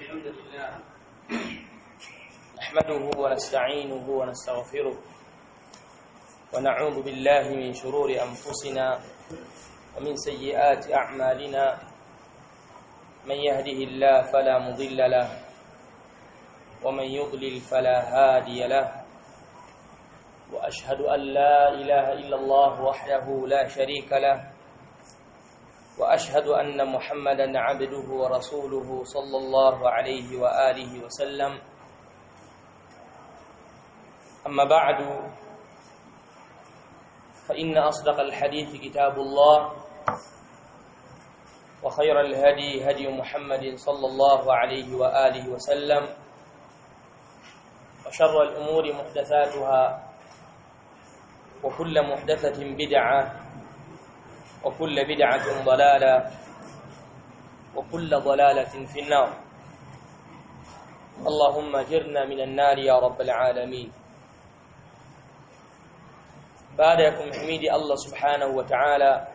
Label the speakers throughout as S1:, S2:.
S1: الحمد لله نحمده ونستعينه ونستغفره ونعوذ بالله من شرور أنفسنا ومن سيئات أعمالنا من يهده الله فلا مضل له ومن يضلل فلا هادي له وأشهد أن لا إله إلا الله وحده لا شريك له واشهد ان محمدا عبده ورسوله صلى الله عليه واله وسلم اما بعد فان اصدق الحديث كتاب الله وخير الهدي هدي محمد صلى الله عليه واله وسلم وشر الامور محدثاتها وكل محدثه بدعه وكل بدعة ضلالة وكل ضلالة في النار اللهم جرنا من النار يا رب العالمين baada ya kumhimidi Allah subhanahu wa ta'ala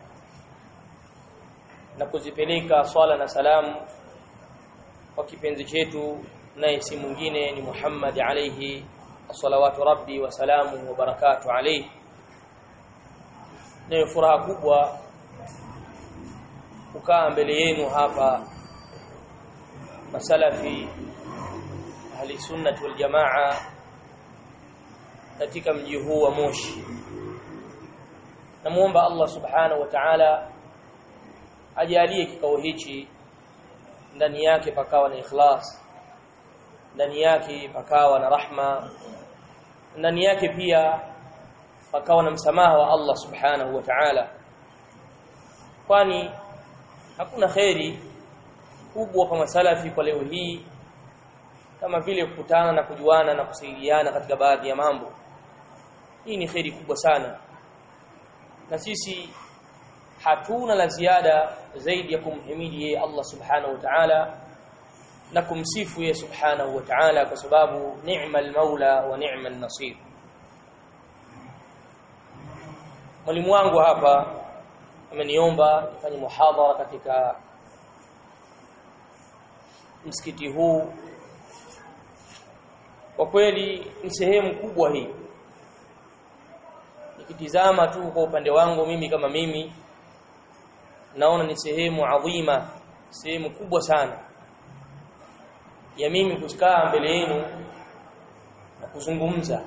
S1: na kuzipeleka swala na salamu kwa kipenzi chetu naye si mwingine ni Muhammad alayhi salawatu rabbi wa salamu wa barakatuh alayhi ni furaha kubwa kukaa mbele yenu hapa masalafi ahli sunnah wal jamaa katika mji huu wa Moshi namuomba Allah subhanahu wa ta'ala ajalie kikao hichi ndani yake pakawa na ikhlas ndani yake pakawa na rahma ndani yake pia pakawa na msamaha wa Allah subhanahu wa ta'ala kwani hakuna kheri kubwa kwa masalafi kwa leo hii kama vile kukutana na kujuana na kusaidiana katika baadhi ya mambo hii ni kheri kubwa sana na sisi hatuna la ziada zaidi ya kumhimidi yeye Allah subhanahu wa ta'ala na kumsifu yeye subhanahu wa ta'ala kwa sababu ni'mal maula wa ni'mal nasir mwalimu wangu hapa ameniomba nifanye muhadhara katika msikiti huu kwa kweli ni sehemu kubwa hii nikitizama tu kwa upande wangu mimi kama mimi naona ni sehemu adhima sehemu kubwa sana ya mimi kukaa mbele yenu na kuzungumza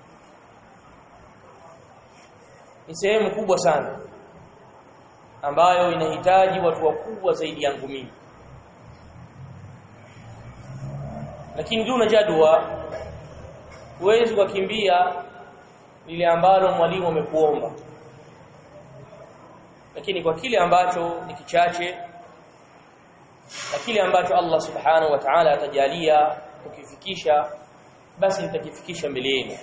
S1: ni sehemu kubwa sana ambayo inahitaji watu wakubwa zaidi yangu mimi lakini duna jadwa huwezi kukimbia lile ambalo mwalimu amekuomba lakini kwa kile ambacho ni kichache na kile ambacho Allah subhanahu wa ta'ala atajalia kukifikisha basi nitakifikisha mbele yenu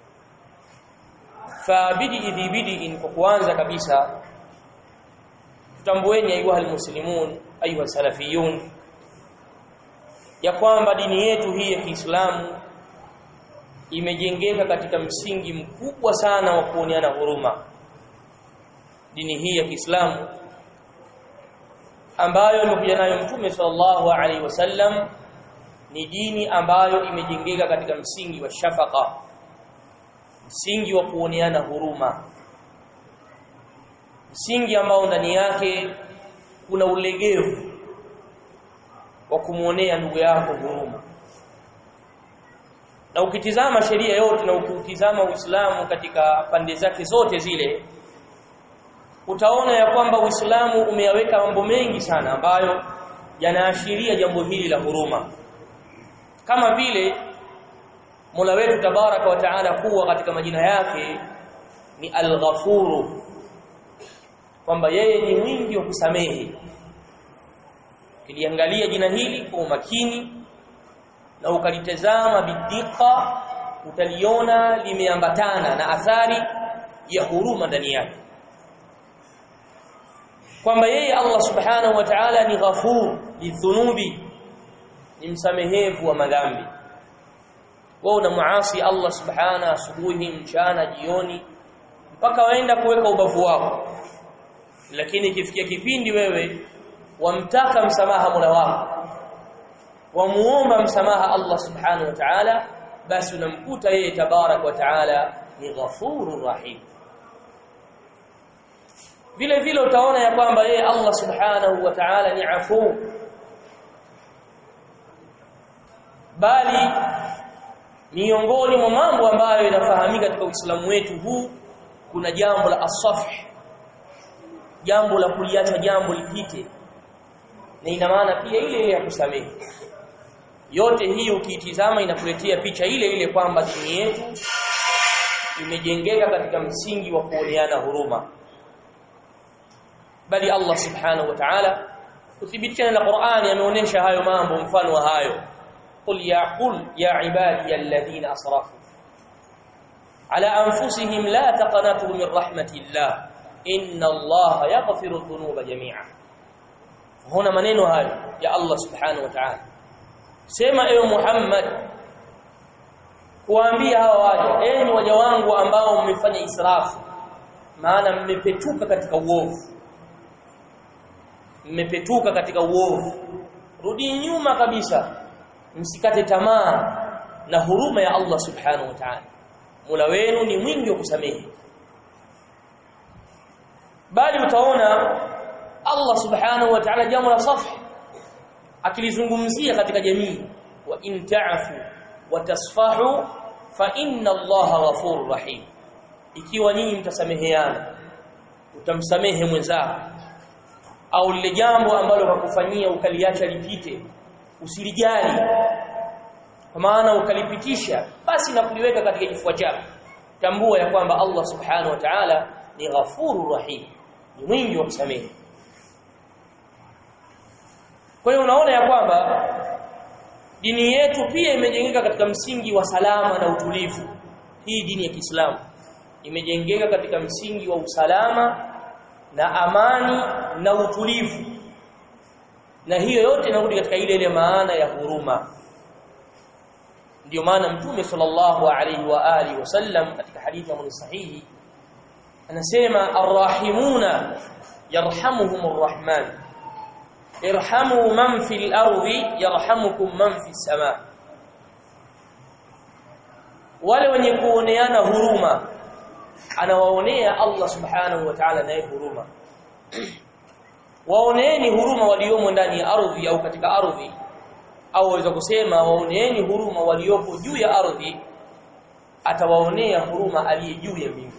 S1: fa bidi idhi bidi kwa kuanza kabisa tutambueni ayuha almuslimun ayuha salafiyun ya kwamba dini yetu hii ya Kiislamu imejengeka katika msingi mkubwa sana wa kuoneana huruma dini hii ya Kiislamu ambayo imekuja nayo Mtume sallallahu alaihi wasallam ni dini ambayo imejengeka katika msingi wa shafaka msingi wa kuoneana huruma msingi ambao ndani yake kuna ulegevu wa kumuonea ndugu yako huruma na ukitizama sheria yote na ukitizama Uislamu katika pande zake zote zile utaona ya kwamba Uislamu umeyaweka mambo mengi sana ambayo yanaashiria jambo hili la huruma kama vile Mola wetu tabaraka wa taala kuwa katika majina yake ni Al-Ghafuru kwamba yeye ni mwingi wa kusamehe kiliangalia jina hili kwa umakini na ukalitazama bidika utaliona limeambatana na athari ya huruma ndani yake kwamba yeye Allah subhanahu wa ta'ala ni ghafur lidhunubi ni msamehevu wa madhambi wewe unamuasi Allah subhana asubuhi mchana jioni mpaka waenda kuweka ubavu wako lakini ikifikia kipindi wewe wamtaka msamaha Mola wako wamuomba msamaha Allah subhanahu wa ta'ala basi unamkuta yeye tabarak wa ta'ala ni ghafurur rahim vile vile utaona ya kwamba yeye Allah subhanahu wa ta'ala ni afu bali miongoni mwa mambo ambayo inafahamika katika Uislamu wetu huu kuna jambo la asafh jambo la kuliacha jambo lipite na ina maana pia ile ile ya kusamehe yote hii ukiitizama inakuletea picha ile ile kwamba dini yetu imejengeka katika msingi wa kuoneana huruma bali Allah subhanahu wa ta'ala kuthibitisha na Qur'ani ameonyesha hayo mambo mfano wa hayo qul ya qul ya ibadi alladhina asrafu ala anfusihim la taqnatu min rahmatillah inna Allah yaghfiru dhunuba jami'a huna maneno hayo ya Allah subhanahu wa ta'ala sema ewe Muhammad kuambia hawa waja enyi waja wangu ambao mmefanya israfu maana mmepetuka katika uovu mmepetuka katika uovu rudi nyuma kabisa msikate tamaa na huruma ya Allah subhanahu wa ta'ala Mola wenu ni mwingi wa kusamehe bali utaona Allah subhanahu wa ta'ala jambo la safi akilizungumzia katika jamii wa in ta'fu wa tasfahu fa inna Allaha ghafurur rahim ikiwa nyinyi mtasameheana utamsamehe mwenzako au lile jambo ambalo wakufanyia ukaliacha lipite usilijali kwa maana ukalipitisha basi na kuliweka katika kifua chako tambua ya kwamba Allah subhanahu wa ta'ala ni ghafurur rahim ni mwingi wa kusamehe kwa hiyo unaona ya kwamba dini yetu pia imejengeka katika msingi wa salama na utulivu hii dini ya Kiislamu imejengeka katika msingi wa usalama na amani na utulivu na hiyo yote inarudi katika ile ile maana ya huruma ndio maana mtume sallallahu alaihi wa alihi wasallam katika hadithi ya sahihi anasema arrahimuna yarhamuhumur rahman irhamu man fil ardi yarhamukum man fis sama wale wenye kuoneana huruma anawaonea Allah subhanahu wa ta'ala naye huruma waoneeni huruma waliomo ndani ya ardhi au katika ardhi au waweza kusema waoneeni huruma waliopo juu ya ardhi atawaonea huruma aliye juu ya mbingu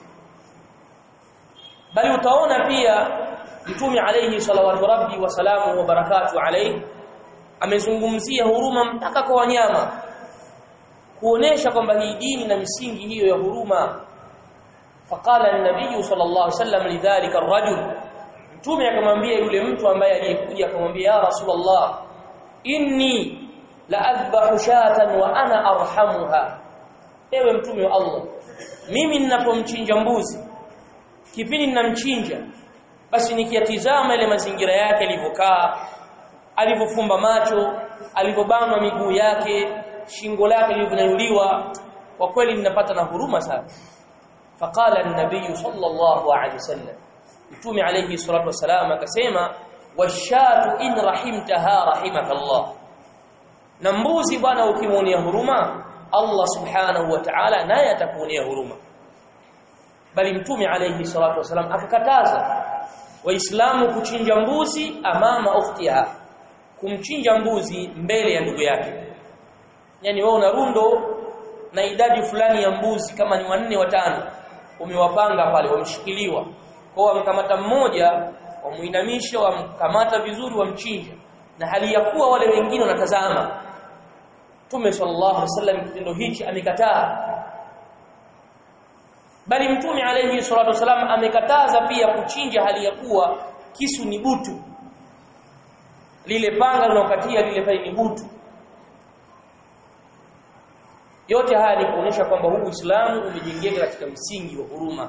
S1: bali utaona pia mtume alayhi salawatu rabbi wa salamu wa barakatu alayhi amezungumzia huruma mpaka kwa wanyama kuonesha kwamba hii dini na misingi hiyo ya huruma faqala an-nabiy sallallahu alayhi wasallam lidhalika ar-rajul mtume akamwambia yule mtu ambaye aliyekuja akamwambia ya rasulullah inni la adhbahu shatan wa ana arhamuha ewe mtume wa Allah mimi ninapomchinja mbuzi kipindi ninamchinja basi nikiatizama ile mazingira yake alivyokaa alivyofumba macho alivyobanwa miguu yake shingo lake lilivyonyanyuliwa kwa kweli ninapata na huruma sana faqala an-nabiy sallallahu alayhi wasallam mtume alayhi salatu wasalam akasema washatu in rahimtaha rahimakallah na mbuzi bwana ukimuonea huruma Allah subhanahu wa ta'ala naye atakuonea huruma bali mtume alayhi salatu wasalam akakataza waislamu kuchinja mbuzi amama ukhtiha kumchinja mbuzi mbele ya ndugu yake yani wewe una rundo na idadi fulani ya mbuzi kama ni wanne watano umewapanga pale wamshikiliwa kwa wamkamata mmoja wamuinamisha wamkamata vizuri wamchinja na hali ya kuwa wale wengine wanatazama Mtume sallallahu alaihi wasallam kitendo hichi amekataa bali Mtume alayhi salatu wasallam amekataza pia kuchinja hali ya kuwa kisu ni butu lile panga linalokatia lile pale ni butu yote haya ni kuonyesha kwamba huu Uislamu umejengeka katika msingi wa huruma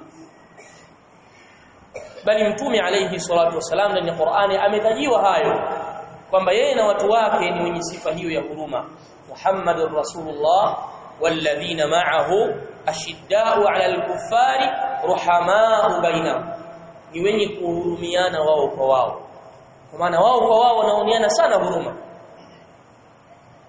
S1: bali mtume alayhi salatu wasalam ndani ya Qur'ani ametajiwa hayo kwamba yeye na watu wake ni wenye sifa hiyo ya huruma Muhammadur Rasulullah walladhina ma'ahu ashidda'u 'ala al-kuffari ruhama'u bainahum ni wenye kuhurumiana wao kwa wao kwa maana wao kwa wao wanaoniana sana huruma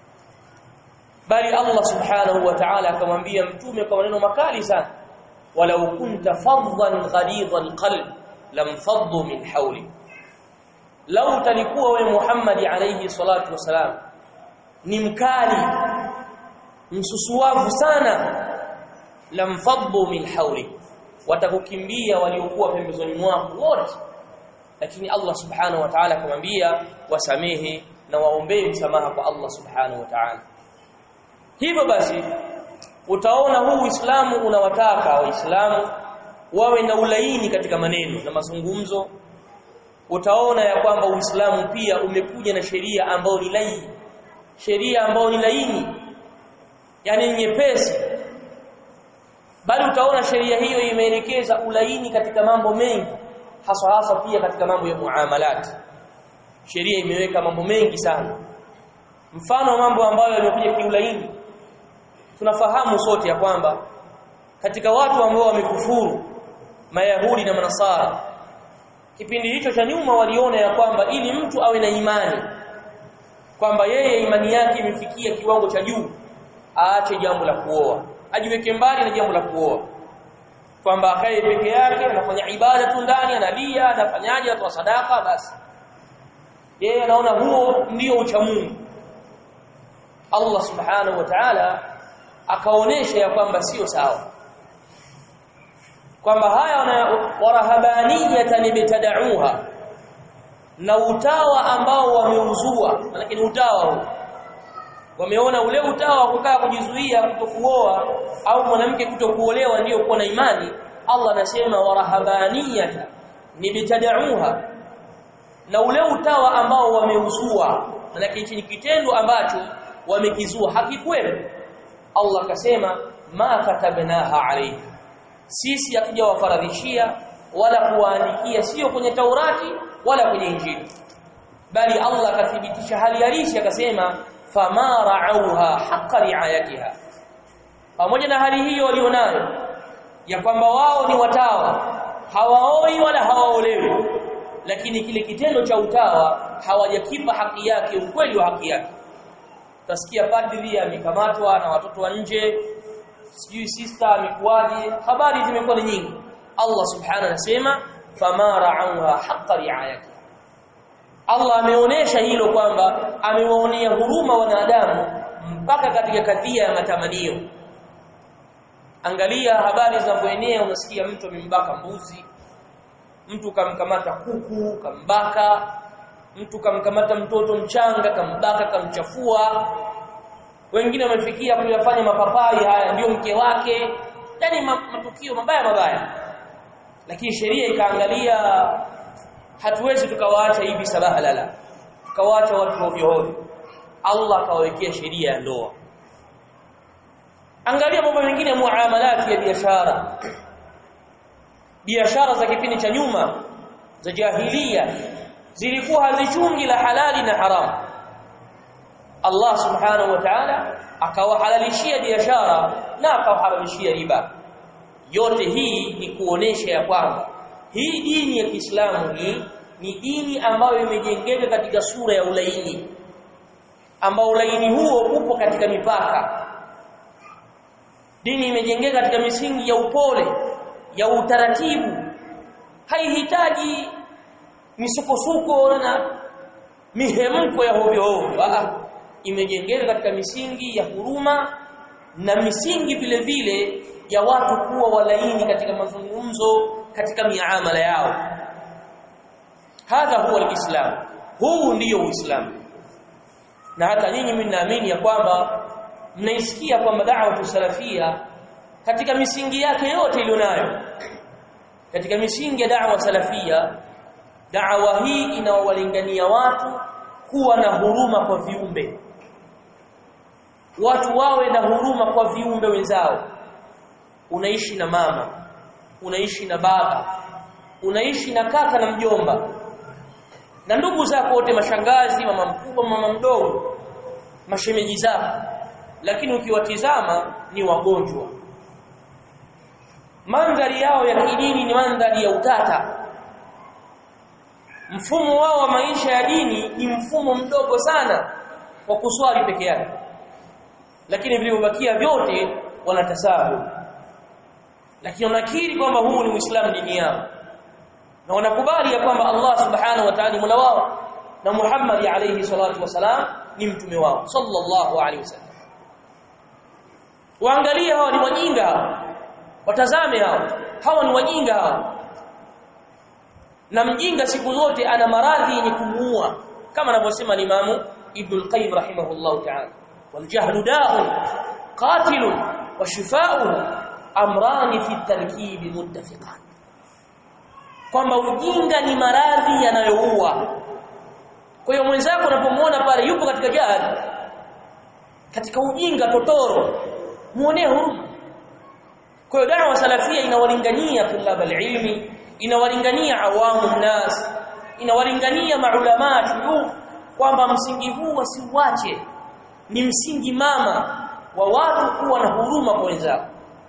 S1: bali Allah subhanahu wa ta'ala akamwambia mtume kwa maneno makali sana walau kunta faddan ghalidhal qalb lam faddu min hawli lau talikuwa we Muhammad alayhi salatu wasalam ni mkali msusuavu sana lam faddu min hawli watakukimbia waliokuwa pembezoni mwako wote lakini Allah subhanahu wa ta'ala akamwambia wasamehe na waombee msamaha kwa Allah subhanahu wa ta'ala hivyo basi utaona huu Uislamu unawataka waislamu wawe na ulaini katika maneno na mazungumzo utaona ya kwamba Uislamu pia umekuja na sheria ambayo ni laini sheria ambayo ni laini yani nyepesi bali utaona sheria hiyo imeelekeza ulaini katika mambo mengi hasa hasa pia katika mambo ya muamalat sheria imeweka mambo mengi sana mfano mambo ambayo yamekuja kiulaini tunafahamu sote ya kwamba katika watu ambao wamekufuru mayahudi na manasara kipindi hicho cha nyuma waliona ya kwamba ili mtu awe na imani kwamba yeye imani yake imefikia kiwango cha juu aache jambo la kuoa ajiweke mbali na jambo la kuoa kwamba akae peke yake anafanya ibada tu ndani analia anafanyaje atoa sadaka basi yeye anaona huo ndio uchamungu Allah subhanahu wa ta'ala akaonesha ya kwamba sio sawa kwamba haya warahabaniyatan ibtada'uha na utawa ambao wameuzua lakini utawa huu wameona ule utawa wa kukaa kujizuia kutokuoa au mwanamke kutokuolewa ndio kuwa na imani Allah anasema warahabaniyata nibtada'uha na ule utawa ambao wameuzua maana hichi ni kitendo ambacho wamekizua hakikweli Allah akasema ma katabnaha alayhi sisi hatujawafaradhishia wala kuwaandikia sio kwenye Taurati wala kwenye Injili bali Allah akathibitisha hali halisi akasema fama ra'auha haqqa ri'ayatiha pamoja na hali hiyo walionayo ya kwamba wao ni watawa hawaoi wala hawaolewi lakini kile kitendo cha utawa hawajakipa haki yake ukweli wa haki yake utasikia padri amekamatwa na watoto wa nje sijui sister amekuwaje habari zimekuwa ni nyingi Allah subhanahu anasema fama ra'auha haqqa ri'ayati Allah ameonesha hilo kwamba amewaonea huruma wanadamu mpaka katika kadhia ya matamanio angalia habari zinapoenea unasikia mtu amembaka mbuzi mtu kamkamata kuku kambaka mtu kamkamata mtoto mchanga kambaka kamchafua wengine wamefikia kuyafanya mapapai haya ndio mke wake yani matukio mabaya mabaya lakini sheria ikaangalia hatuwezi tukawaacha hivi sabaha lala tukawaacha watu hovyo hovyo Allah akawawekea sheria ya ndoa angalia mambo mengine muamalati ya biashara biashara za kipindi cha nyuma za jahilia zilikuwa hazichungi la halali na haramu Allah subhanahu wa ta'ala akawahalalishia biashara na akawaharamishia riba yote hii ni kuonesha ya kwamba hii dini ya Kiislamu hii ni dini ambayo imejengeka katika sura ya ulaini ambao ulaini huo upo katika mipaka dini imejengeka katika misingi ya upole ya utaratibu haihitaji misukosuko na mihemko ya hovyo hovyo imejengeka katika misingi ya huruma na misingi vile vile ya watu kuwa walaini katika mazungumzo katika miamala yao hadha huwa alislam huu ndiyo uislamu na hata nyinyi mnaamini ya kwamba mnaisikia kwamba da'wa salafia katika misingi yake yote ilionayo katika misingi ya da'wa salafia da'wa hii inawalingania watu kuwa na huruma kwa viumbe watu wawe na huruma kwa viumbe wenzao unaishi na mama unaishi na baba unaishi na kaka na mjomba na ndugu zako wote mashangazi mama mkubwa mama mdogo mashemeji zako lakini ukiwatizama ni wagonjwa mandhari yao ya kidini ni mandhari ya utata mfumo wao wa maisha ya dini ni mfumo mdogo sana wa kuswali peke yake lakini vilivyobakia vyote wanatasabu lakini wanakiri kwamba huu ni Uislamu dini yao na wanakubali ya kwamba Allah subhanahu wa ta'ala mola wao na Muhammad alayhi salatu wasalam ni mtume wao sallallahu alayhi wasallam waangalie hawa ni wajinga hawa watazame hawa hawa ni wajinga hawa na mjinga siku zote ana maradhi yenye kumuua kama anavyosema Imamu Ibn al-Qayyim rahimahullah ta'ala wal jahlu da'un qatilun wa shifa'uhu amrani fi at-tarkib muttafiqan kwamba ujinga ni maradhi yanayoua kwa hiyo mwenzako unapomwona pale yupo katika jahili katika ujinga totoro muonee huruma kwa hiyo da'wa salafia inawalingania tulab ilmi inawalingania awamu nas inawalingania maulama tu kwamba msingi huu wasiuache ni msingi mama wa watu kuwa na huruma kwa wenzao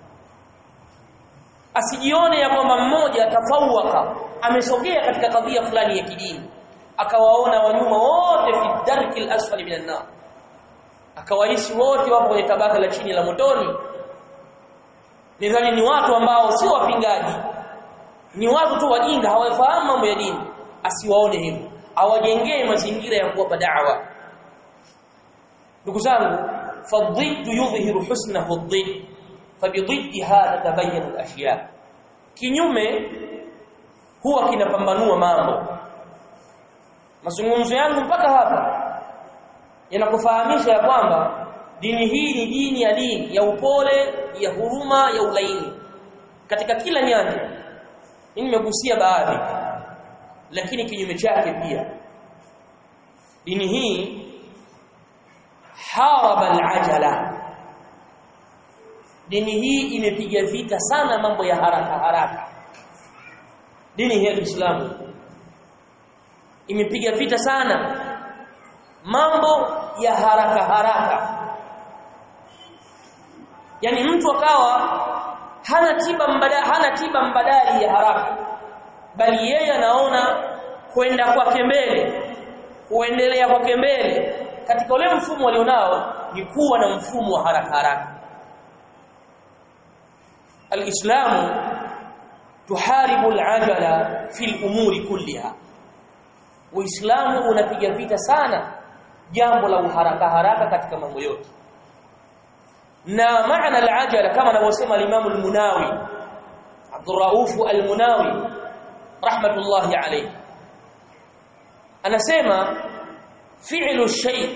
S1: asijione ya kwamba mmoja atafawaka amesogea katika kadhia fulani ya kidini akawaona wanyuma wote fi darki al-asfali minan nar akawaishi wote wapo kwenye tabaka la chini la motoni nidhani ni watu ambao sio wapingaji ni watu tu wajinga hawafahamu mambo ya dini asiwaone hivyo awajengee mazingira ya kuwapa da'wa ndugu zangu fadhiddu yudhhiru husnahu adh-dhidd fabidhiddi hadha tabayyana al-ashya kinyume huwa kinapambanua mambo mazungumzo yangu mpaka hapa yanakufahamisha ya kwamba dini hii ni dini ya dini ya upole ya huruma ya ulaini katika kila nyanja nimegusia baadhi lakini kinyume chake pia dini hii haraba al-ajala dini hii imepiga vita sana mambo ya haraka haraka dini hii ya Uislamu imepiga vita sana mambo ya haraka haraka yani mtu akawa hana tiba mbadala hana tiba mbadali ya haraka bali yeye anaona kwenda kwake mbele kuendelea kwake mbele katika ule mfumo alionao ni kuwa na mfumo wa haraka haraka alislamu tuharibu alajala fi al-umuri kulliha uislamu unapiga vita sana jambo la uharaka haraka katika mambo yote na maana al-ajala kama anavyosema al-Imam al-Munawi Abdul Rauf al-Munawi rahmatullahi alayhi anasema fi'lu shay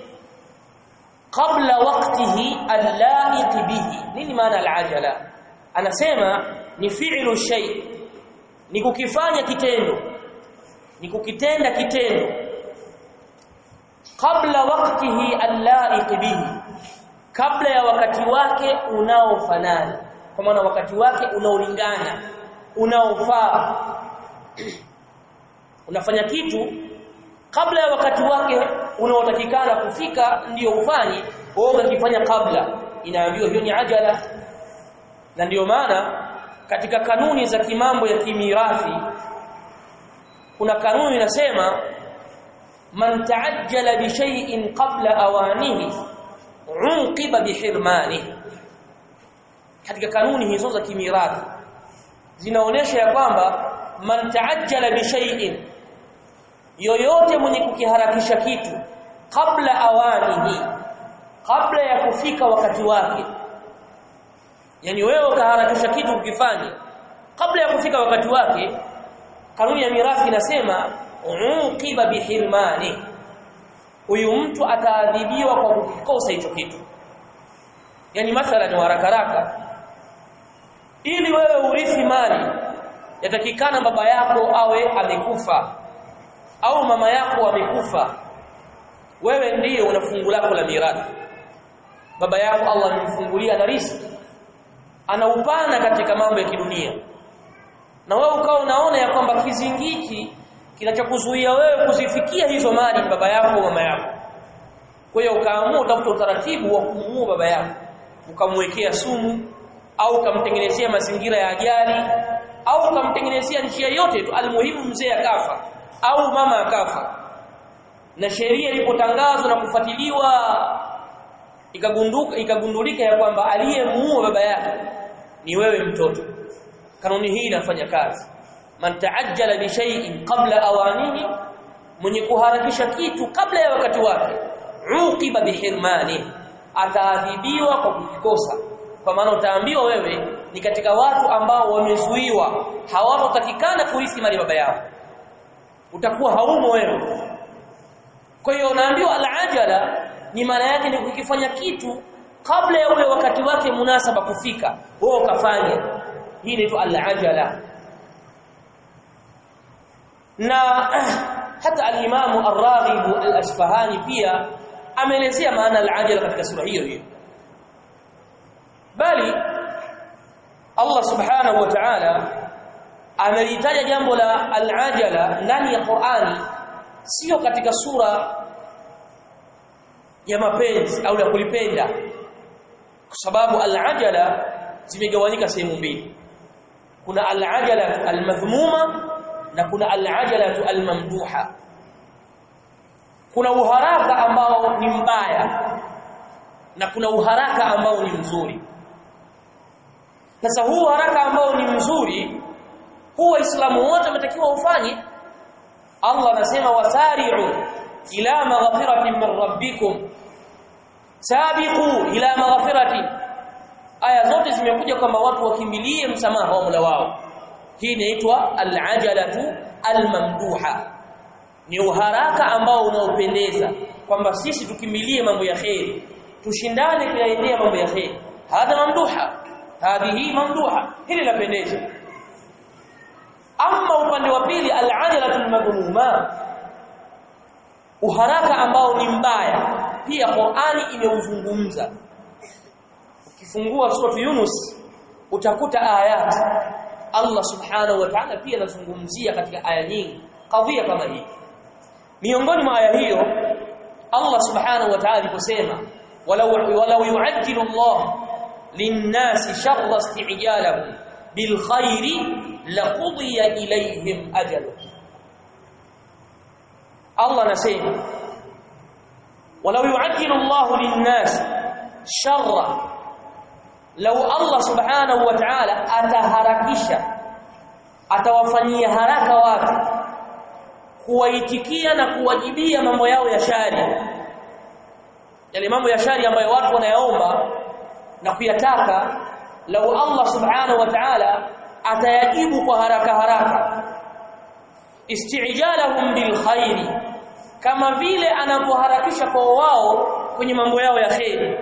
S1: qabla waqtihi al-la'iq bihi nini maana al-ajala anasema ni fi'lu shay ni kukifanya kitendo ni kukitenda kitendo kabla waqtihi al-la'iq bihi kabla ya wakati wake unaofanana kwa maana wakati wake unaolingana unaofaa unafanya kitu kabla ya wakati wake unaotakikana kufika ndiyo ufanye wewe unakifanya kabla inaambiwa hiyo ni ajala na ndiyo maana katika kanuni za kimambo ya kimirathi kuna kanuni inasema man taajjala bi shay'in qabla awanihi unqiba bihirmani katika kanuni hizo za kimirathi zinaonesha ya kwamba man taajjala bi shay'in yoyote mwenye kukiharakisha kitu kabla awanihi kabla ya kufika wakati wake yani wewe ukaharakisha kitu ukifanya kabla ya kufika wakati wake kanuni ya mirathi inasema unqiba bihirmani huyu mtu ataadhibiwa kwa kukikosa hicho kitu yani mathalan haraka haraka ili wewe urithi mali yatakikana baba yako awe amekufa au mama yako amekufa wewe ndiye una fungu lako la mirathi baba yako Allah amemfungulia na riziki ana upana katika mambo ya kidunia na wewe ukawa unaona ya kwamba kizingiki kinachokuzuia wewe kuzifikia hizo mali ni baba yako mama yako kwa hiyo ukaamua utafuta utaratibu wa kumuua baba yako ukamwekea sumu au ukamtengenezea mazingira ya ajali au ukamtengenezea njia yote tu almuhimu mzee akafa au mama akafa na sheria ilipotangazwa na kufuatiliwa ikagunduka ikagundulika ya kwamba aliyemuua baba yake ni wewe mtoto kanuni hii inafanya kazi man taajjala bi shay'in qabla awanihi mwenye kuharakisha kitu kabla ya wakati wake uqiba bihirmani ataadhibiwa kwa kukikosa kwa maana utaambiwa wewe ni katika watu ambao wamezuiwa hawatotakikana kurithi mali baba yao utakuwa haumo wewe kwa hiyo unaambiwa al-ajala ni maana yake ni kukifanya kitu kabla ya ule wakati wake munasaba kufika wewe ukafanya hii inaitwa al-ajala na hata al-Imam Ar-Raghib Al-Asfahani pia ameelezea maana al-ajala katika sura hiyo hiyo bali Allah Subhanahu wa Ta'ala amelitaja jambo la al-ajala ndani ya Qur'ani sio katika sura ya mapenzi au ya kulipenda kwa sababu al-ajala zimegawanyika sehemu mbili kuna al-ajala al-madhmuma na kuna al-ajala al-mamduha kuna uharaka ambao ni mbaya na kuna uharaka ambao ni mzuri sasa huu haraka ambao ni mzuri huu waislamu wote wametakiwa ufanye Allah anasema wasari'u ila maghfiratin min rabbikum sabiqu ila maghfiratin aya zote zimekuja kwamba watu wakimbilie msamaha wa Mola wao hii inaitwa al-ajalatu al-mamduha ni uharaka ambao unaopendeza kwamba sisi tukimbilie mambo ya kheri tushindane kuyaendea mambo ya kheri hadha mamduha hadhihi mamduha hili lapendeza ama upande wa pili al-ajalatul madhmuma uharaka ambao ni mbaya pia Qur'ani imeuzungumza ukifungua sura Yunus utakuta ayat Allah subhanahu wa ta'ala pia anazungumzia katika aya nyingi kadhia kama hii miongoni mwa aya hiyo Allah subhanahu wa ta'ala aliposema walau walau yu'ajjilu Allah lin-nasi sharra isti'jalahum bil khairi laqudiya ilayhim ajaluhum Allah anasema walau yu'ajjilu Allah lin-nas sharra law Allah subhanahu wa ta'ala ataharakisha atawafanyia haraka watu kuwaitikia na kuwajibia mambo yao ya shari yale mambo ya shari ambayo watu wanayaomba na kuyataka lau Allah subhanahu wa ta'ala atayajibu kwa haraka haraka isti'jalahum bil khairi kama vile anapoharakisha kwa wao kwenye mambo yao ya kheri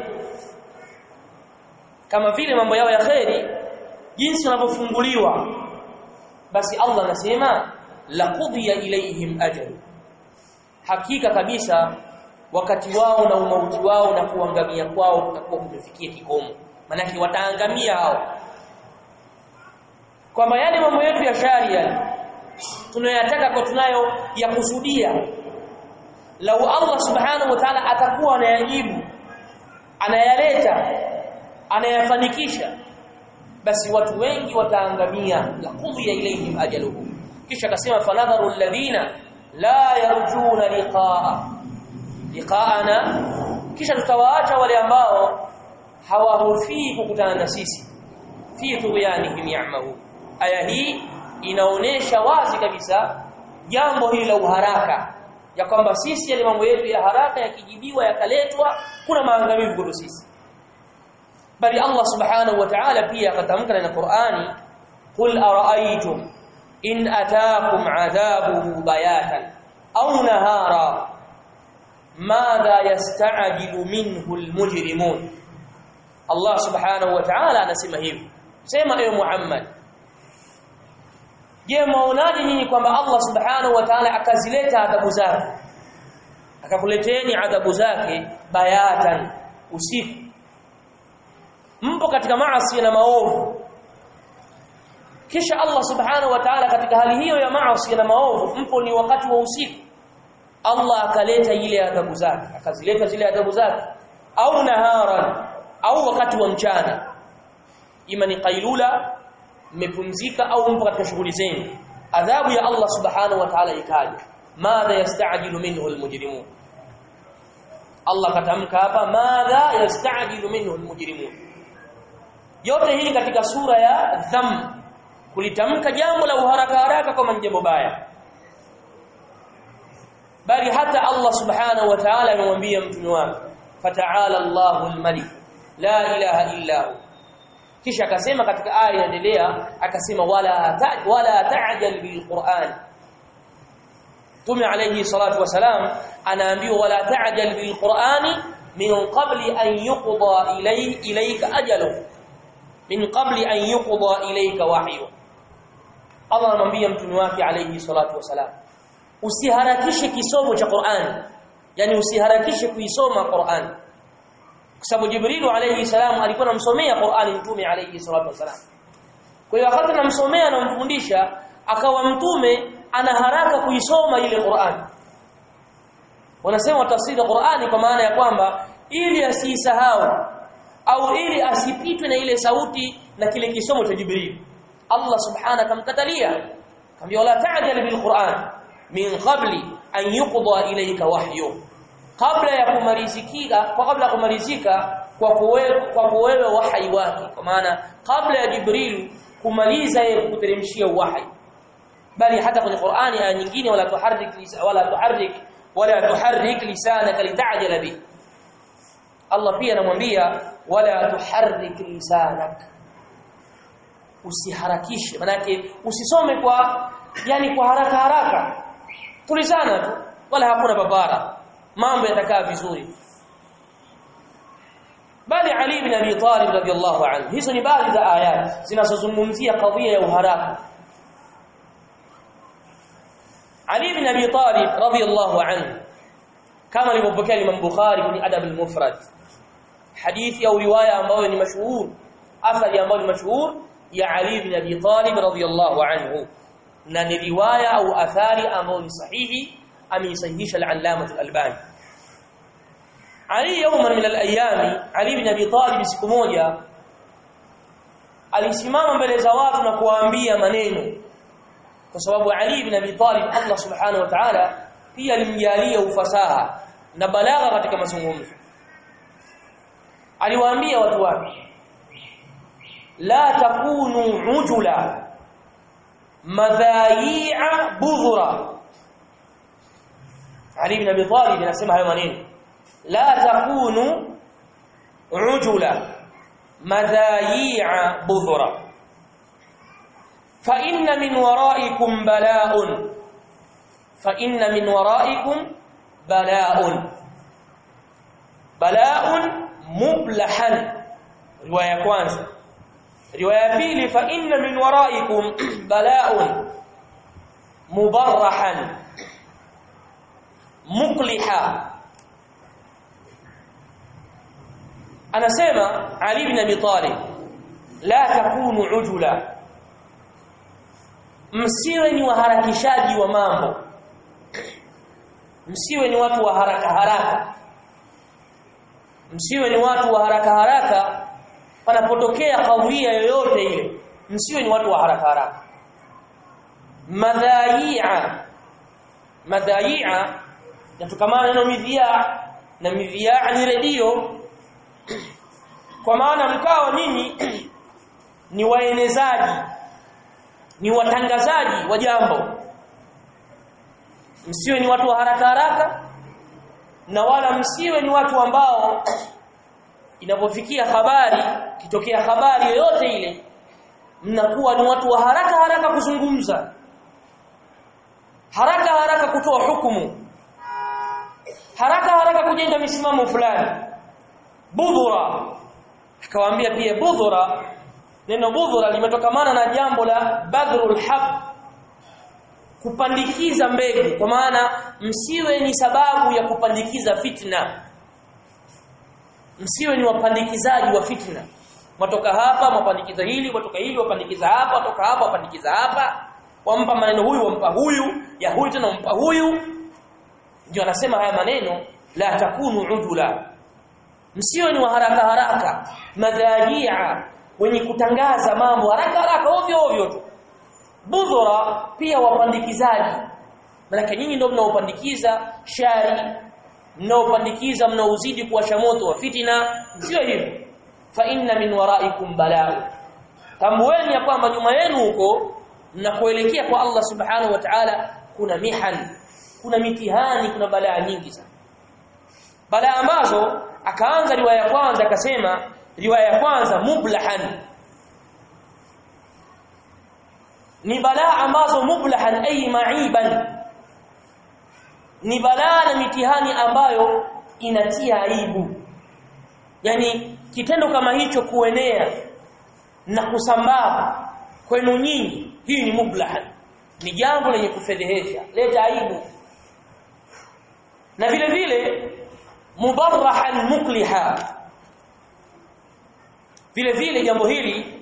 S1: kama vile mambo yao ya kheri jinsi wanavyofunguliwa basi Allah anasema laqudiya ilaihim ajal hakika kabisa wakati wao na umauti wao na kuangamia kwao kutakuwa kumefikia kikomo manake wataangamia hao kwamba yale mambo yetu ya sharia tunayataka kwa tunayo ya kusudia lau Allah subhanahu wa ta'ala atakuwa anayajibu anayaleta anayafanikisha basi watu wengi wataangamia laqudiya ilaihim ajaluhum kisha akasema fanadharu alladhina la yarjuna liqaa liqaana kisha tutawaacha wale ambao hawahofii kukutana na sisi fi tughyanihim ya'mahu aya hii inaonesha wazi kabisa jambo hili la uharaka ya kwamba sisi yale mambo yetu ya haraka yakijibiwa yakaletwa kuna maangamivu kwetu sisi bali Allah subhanahu wa ta'ala pia akatamka na Qur'ani qul ara'aytum in ataakum 'adhabuhu bayatan aw nahara madha yasta'jilu minhu almujrimun Allah subhanahu wa ta'ala anasema hivi sema ewe Muhammad Je, maonaje nyinyi kwamba Allah Subhanahu wa Ta'ala akazileta adhabu zake? Akakuleteni adhabu zake bayatan usiku. Mpo katika maasi na maovu. Kisha Allah Subhanahu wa Ta'ala katika hali hiyo ya maasi na maovu, mpo ni wakati wa usiku. Allah akaleta ile adhabu zake, akazileta zile adhabu zake au naharan au wakati wa mchana. Ima ni qailula mmepumzika au mpo katika shughuli zenu adhabu ya Allah subhanahu wa ta'ala ikaja madha yasta'jilu minhu almujrimun Allah katamka hapa madha yastajilu minhu almujrimun yote hii katika sura ya dham kulitamka jambo la uharaka haraka kama jambo baya bali hata Allah subhanahu wa ta'ala amemwambia mtume wake fata'ala Allahu al-malik la ilaha illa hu kisha akasema katika aya inaendelea akasema wala ta, wala ta'jal bil Qur'an Tume alayhi salatu wasalam anaambiwa wala ta'jal bil Qur'ani min qabli an yuqda ilay ilayka ajalu min qabli an yuqda ilayka wahyu Allah anamwambia mtume wake alayhi salatu wasalam usiharakishe kisomo cha Qur'an yani usiharakishe kuisoma Qur'an kwa sababu Jibril alayhi salam alikuwa anamsomea Qur'an mtume alayhi salatu wasalam kwa hiyo wakati anamsomea na kumfundisha akawa mtume ana haraka kuisoma ile Qur'an wanasema tafsiri ya Qur'ani kwa maana ya kwamba ili asisahau au ili asipitwe na ile sauti na kile kisomo cha Jibril Allah subhanahu akamkatalia akamwambia wala ta'jal bil Qur'an min qabli an yuqda ilayka wahyu kabla ya kumalizika kwa kabla kumalizika kwa kuwewe kwa kuwewe wahyi wake kwa maana kabla ya Jibril kumaliza yeye kuteremshia wahyi bali hata kwenye Qur'ani aya nyingine wala tuharrik wala tuharrik wala tuharrik lisanaka litajala bi Allah pia anamwambia wala tuharrik lisanak usiharakishe manake usisome kwa yani kwa haraka haraka tulizana tu wala hakuna babara mambo yatakaa vizuri bali Ali ibn Abi Talib radiyallahu anhu hizo ni baadhi za ayat zinazozungumzia kadhia ya uharaka Ali ibn Abi Talib radiyallahu anhu kama alivyopokea Imam Bukhari kwenye Adab al-Mufrad hadithi au riwaya ambayo ni mashuhur athari ambayo ni mashuhur ya Ali ibn Abi Talib radiyallahu anhu na ni riwaya au athari ambayo ni sahihi ameisahihisha al-Allama al-Albani Ali yawman min al-ayami Ali ibn Abi Talib siku moja alisimama mbele za watu na kuwaambia maneno kwa sababu Ali ibn Abi Talib Allah subhanahu wa ta'ala pia alimjalia ufasaha na balagha katika mazungumzo aliwaambia watu wake la takunu ujula madhayi'a budhura Ali ibn Abi Talib anasema hayo maneno la takunu ujula madhayi'a budhura fa inna min wara'ikum bala'un fa inna min wara'ikum bala'un bala'un mublahan riwaya ya kwanza riwaya ya pili fa inna min wara'ikum bala'un mubarrahan mukliha anasema Ali ibn Abi Talib la takunu ujula msiwe ni waharakishaji wa mambo msiwe ni watu wa haraka haraka msiwe ni watu wa haraka haraka panapotokea kadhia yoyote ile msiwe ni watu wa haraka haraka madhai'a madhai'a yatokamana neno midhia na midhia ni redio kwa maana mkao nini ni waenezaji ni watangazaji wa jambo msiwe ni watu wa haraka haraka na wala msiwe ni watu ambao inapofikia habari kitokea habari yoyote ile mnakuwa ni watu wa haraka haraka kuzungumza haraka haraka kutoa hukumu haraka haraka kujenga misimamo fulani budhura akawaambia pia budhura neno budhura limetokamana na jambo la badrul haq kupandikiza mbegu kwa maana msiwe ni sababu ya kupandikiza fitna msiwe ni wapandikizaji wa fitna watoka hapa mapandikiza hili watoka hili wapandikiza hapa watoka hapa wapandikiza hapa wampa maneno huyu wampa huyu ya huyu tena wampa huyu ndio anasema haya maneno la takunu udula msiwe ni wa haraka haraka madhajia wenye kutangaza mambo haraka haraka ovyo ovyo tu budhura pia wapandikizaji maana nyinyi ndio mnaopandikiza shari mnaopandikiza mnaozidi kuwasha moto wa fitina sio hivyo fa inna min waraikum balaa tambueni ya kwamba nyuma yenu huko mnakoelekea kwa Allah subhanahu wa ta'ala kuna mihan kuna mitihani kuna balaa nyingi sana balaa ambazo akaanza riwaya ya kwanza akasema riwaya ya kwanza mublahan ni balaa ambazo mublahan ay ma'iban ni balaa na mitihani ambayo inatia aibu yani kitendo kama hicho kuenea na kusambaa kwenu nyinyi hii ni mublahan ni jambo lenye kufedhehesha leta aibu na vile vile mubarrahan mukliha vile vile jambo hili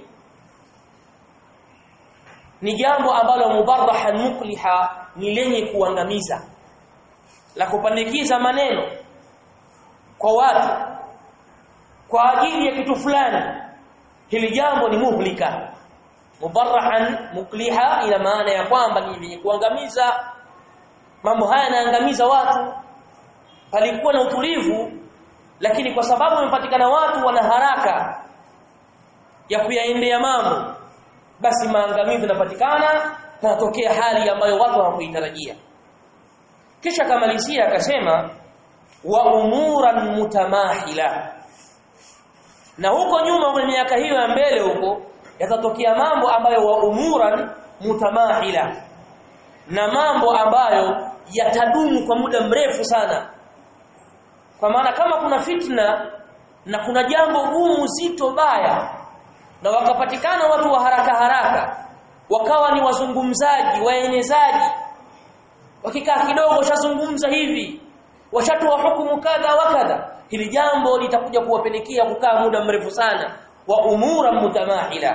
S1: ni jambo ambalo mubarrahan mukliha ni lenye kuangamiza la kupandikiza maneno kwa watu kwa ajili ya kitu fulani hili jambo ni muhlika mubarrahan mukliha ina maana ya kwamba ni lenye kuangamiza mambo haya yanaangamiza watu palikuwa na utulivu lakini kwa sababu wamepatikana watu wana haraka ya kuyaendea mambo basi maangamizi yanapatikana natokea hali ambayo watu hawakuitarajia kisha kamalizia akasema wa umuran mutamahila na huko nyuma kwenye miaka hiyo ya mbele huko yatatokea mambo ambayo wa umuran mutamahila na mambo ambayo yatadumu kwa muda mrefu sana kwa maana kama kuna fitna na kuna jambo gumu zito baya na wakapatikana watu wa haraka haraka wakawa ni wazungumzaji waenezaji wakikaa kidogo washazungumza hivi washatoa hukumu kadha wa kadha hili jambo litakuja kuwapelekea kukaa muda mrefu sana wa umura mutamahila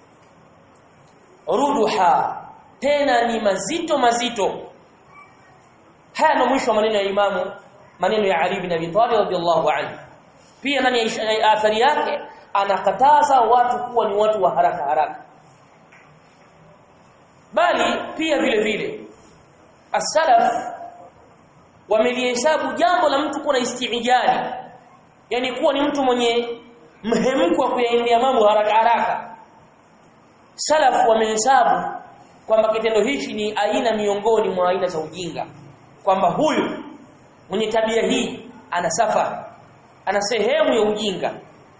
S1: ruduha tena ni mazito mazito haya ndo mwisho wa maneno ya imamu maneno ya Ali bin Abi Talib radhiallahu anhu pia ndani ya athari yake anakataza watu kuwa ni watu wa haraka haraka bali pia vile vile as-salaf wamelihesabu jambo la mtu kuwa na istiijali yani kuwa ni mtu mwenye mhemko wa kuyaendea mambo haraka haraka salaf wamehesabu kwamba kitendo hichi ni aina miongoni mwa aina za ujinga kwamba huyu mwenye tabia hii ana safa ana sehemu ya ujinga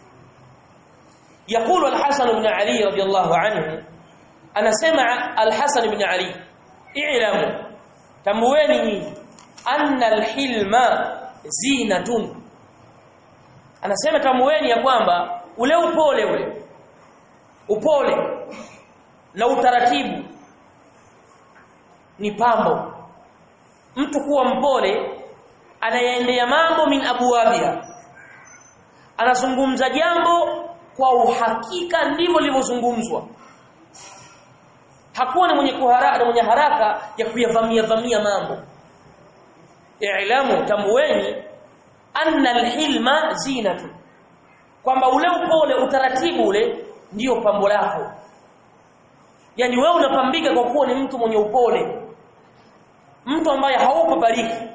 S1: يقول الحسن بن علي رضي الله عنه أنا سمع الحسن بن علي اعلموا تمويني nyinyi anna alhilma zinatun anasema tamueni ya kwamba ule upole ule upole na utaratibu ni pambo mtu kuwa mpole anayaendea mambo min abwabia anazungumza jambo kwa uhakika ndivyo lilivyozungumzwa hakuwa ni mwenye kuharaka mwenye haraka ya kuyavamia vamia mambo i'lamu tamweni anna alhilma zinatu kwamba ule upole utaratibu ule ndiyo pambo lako yani wewe unapambika kwa kuwa ni mtu mwenye upole mtu ambaye haupo bariki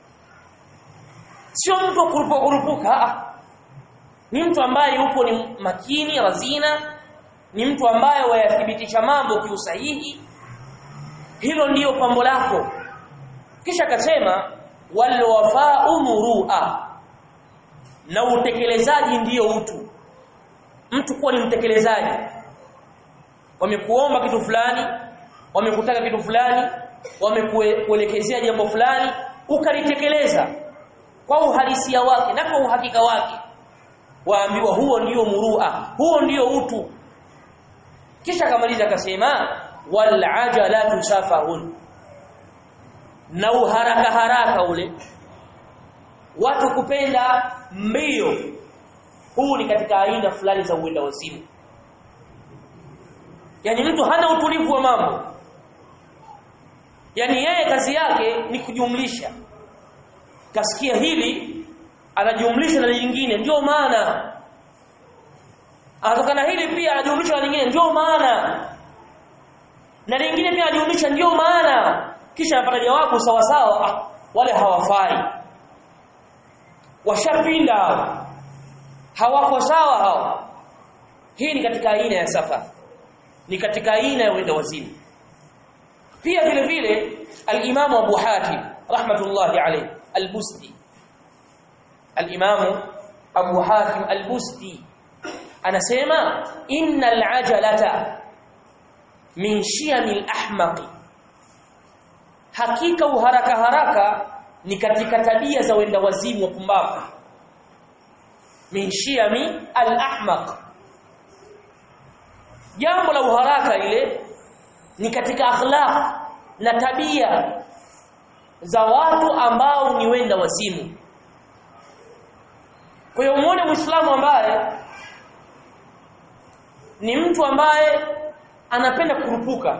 S1: sio mtu kurupuka kurupuka ni mtu ambaye yupo ni makini razina ni mtu ambaye wayathibitisha mambo kiusahihi hilo ndiyo pambo lako kisha akasema wal wafa'u murua na utekelezaji ndiyo utu mtu kuwa ni mtekelezaji wamekuomba kitu fulani wamekutaka kitu fulani wamekuelekezea jambo fulani ukalitekeleza kwa uhalisia wake na kwa uhakika wake waambiwa huo ndiyo murua huo ndiyo utu kisha kamaliza akasema wal ajalatu safahun na uharaka haraka ule watu kupenda mbio huu ni katika aina fulani za uenda wazimu yani mtu hana utulivu wa mambo yani yeye kazi yake ni kujumlisha kasikia hili anajumlisha na lingine ndio maana anatokana hili pia anajumlisha na lingine ndio maana na lingine pia anajumlisha ndio maana kisha anapata jawabu sawa sawa ah, wale hawafai washapinda hao hawako sawa hao hii ni katika aina ya safa ni katika aina ya wenda wazimu pia vile vile al-Imam Abu Hatim rahmatullahi alayhi al-Busti al-Imam Abu Hatim al-Busti anasema innal ajalata min shiyamil ahmaqi hakika uharaka haraka ni katika tabia za wenda wazimu wa pumbavu min shiyami al-ahmaq jambo la uharaka ile ni katika akhlaq na tabia za watu ambao ni wenda wazimu kwa hiyo muone muislamu ambaye ni mtu ambaye anapenda kurupuka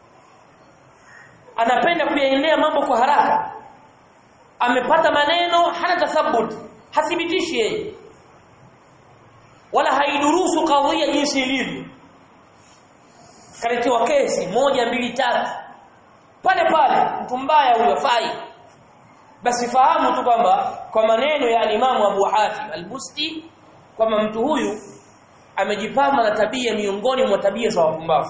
S1: anapenda kuyaendea mambo kwa haraka amepata maneno hana tathabut hathibitishi yeye wala haidurusu kadhia jinsi ilivyo kaletewa kesi moja mbili tatu pale pale mtu mbaya huyo fai basi fahamu tu kwamba kwa maneno ya alimamu Abu Hatim al-Busti kwamba mtu huyu amejipamba na tabia miongoni mwa tabia za wapumbavu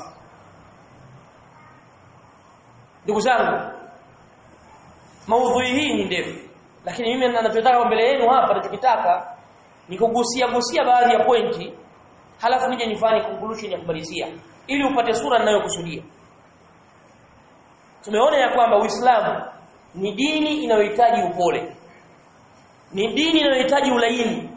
S1: ndugu zangu maudhui hii ni ndefu lakini mimi ninachotaka mbele yenu hapa ninachokitaka ni kugusia gusia baadhi ya pointi halafu nije nifanye conclusion ya kumalizia ili upate sura ninayokusudia tumeona ya kwamba Uislamu ni dini inayohitaji upole ni dini inayohitaji ulaini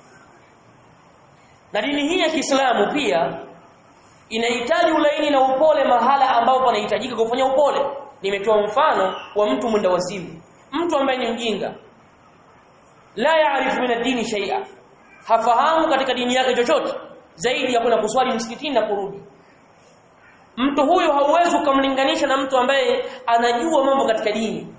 S1: na dini hii ya Kiislamu pia inahitaji ulaini na upole mahala ambapo panahitajika kufanya upole nimetoa mfano wa mtu mwenda wazimu mtu ambaye ni mjinga la yaarifu min ad-dini shay'a hafahamu katika dini yake chochote zaidi ya kwenda kuswali msikitini na kurudi mtu huyu hauwezi ukamlinganisha na mtu ambaye anajua mambo katika dini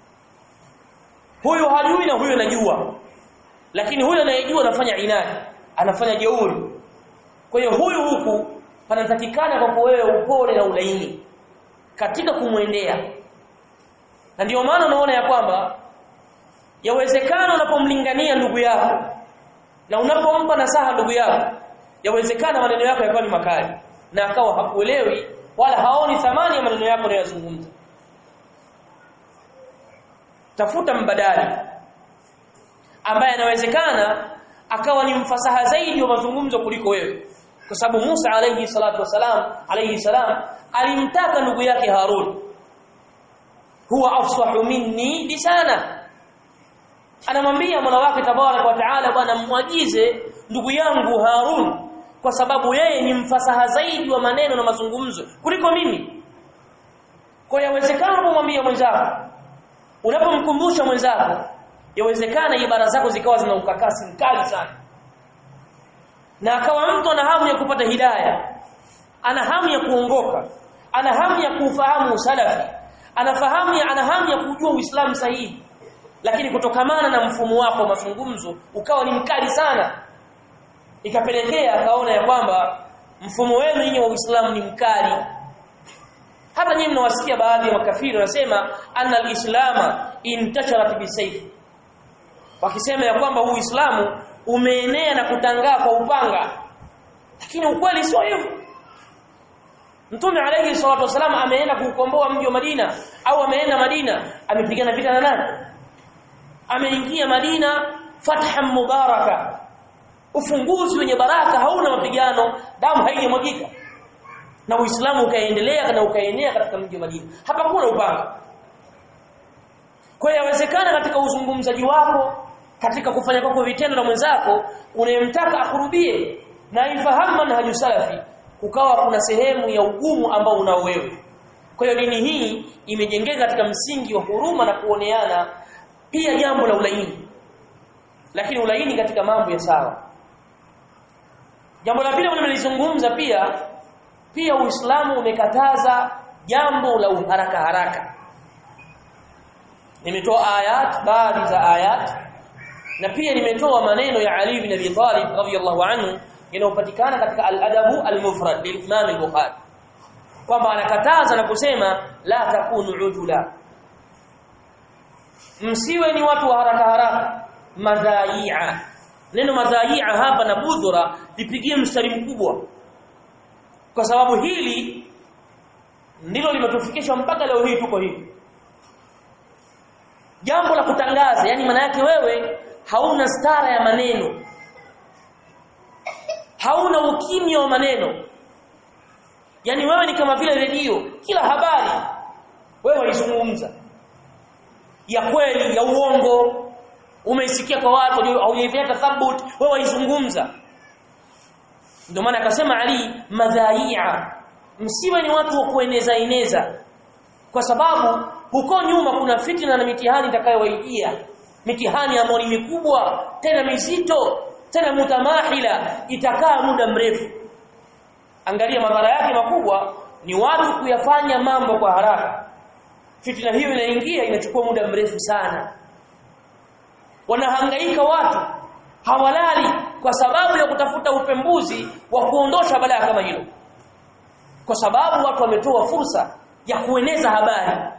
S1: huyu hajui na huyu anajua lakini huyu anayejua anafanya inadi anafanya jeuri kwa hiyo huyu huku panatakikana kwa wewe upole na ulaini katika kumwendea na ndio maana unaona ya kwamba yawezekana unapomlingania ndugu yako na unapompa nasaha ndugu yako yawezekana maneno yako yakawa ni makali na akawa hakuelewi wala haoni thamani ya maneno yako unayozungumza tafuta mbadali ambaye anawezekana akawa ni mfasaha zaidi wa mazungumzo kuliko wewe kwa sababu Musa alayhi salatu wasalam alayhi salam alimtaka ndugu yake Harun huwa afsahu minni lisana anamwambia Mola wake tabarak wa taala bwana mwagize ndugu yangu Harun kwa sababu yeye ni mfasaha zaidi wa maneno na mazungumzo kuliko mimi kwa yawezekana unapomwambia mwenzako unapomkumbusha mwenzako yawezekana ibara zako zikawa zina ukakasi mkali sana na akawa mtu ana hamu ya kupata hidaya ana hamu ya kuongoka ana hamu ya kufahamu usalafi anafahamu ya ana hamu ya kujua uislamu sahihi lakini kutokamana na mfumo wako wa mazungumzo ukawa ni mkali sana ikapelekea akaona ya kwamba mfumo wenu nyinyi wa Uislamu ni mkali hata nyinyi mnawasikia baadhi ya makafiri wanasema anna al-islama intasharat bisayf wakisema ya kwamba huu Uislamu umeenea na kutangaa kwa upanga lakini ukweli sio hivyo Mtume alayhi salatu wasallam ameenda kuukomboa mji wa Madina au ameenda Madina amepigana vita na nani ameingia Madina fathan mubaraka ufunguzi wenye baraka hauna mapigano damu haijamwagika na Uislamu ukaendelea na ukaenea katika mji wa Madina hapakuwa na upanga kwa hiyo yawezekana katika uzungumzaji wako katika kufanya kwako vitendo na mwenzako unayemtaka akurubie na ifahamu manhaju salafi kukawa kuna sehemu ya ugumu ambao unao wewe kwa hiyo dini hii imejengeka katika msingi wa huruma na kuoneana pia jambo la ulaini lakini ulaini katika mambo ya sawa jambo la pili ambalo nimelizungumza pia pia Uislamu umekataza jambo la uharaka haraka nimetoa ayat baadhi za ayat na pia nimetoa maneno ya Ali ibn Abi Talib radhiyallahu anhu yanayopatikana katika al-adabu al-mufrad bil Imam al-Bukhari kwamba anakataza na kusema la takunu ujula msiwe ni watu wa haraka haraka madhai'a neno madhai'a hapa na budhura lipigie mstari mkubwa kwa sababu hili ndilo limetufikisha mpaka leo hii tuko hivi jambo la kutangaza yani maana yake wewe hauna stara ya maneno hauna ukimya wa maneno yani wewe ni kama vile redio kila habari wewe waizungumza ya kweli ya uongo umeisikia kwa watu haujaifanya tathabut wewe waizungumza ndio maana akasema Ali madhai'a msiwe ni watu wa kueneza eneza kwa sababu huko nyuma kuna fitna na mitihani itakayowaijia mitihani ambayo ni mikubwa tena mizito tena mutamahila itakaa muda mrefu angalia madhara yake makubwa ni watu kuyafanya mambo kwa haraka fitna hiyo inaingia inachukua muda mrefu sana wanahangaika watu hawalali kwa sababu ya kutafuta upembuzi wa kuondosha balaa kama hilo kwa sababu watu wametoa fursa ya kueneza habari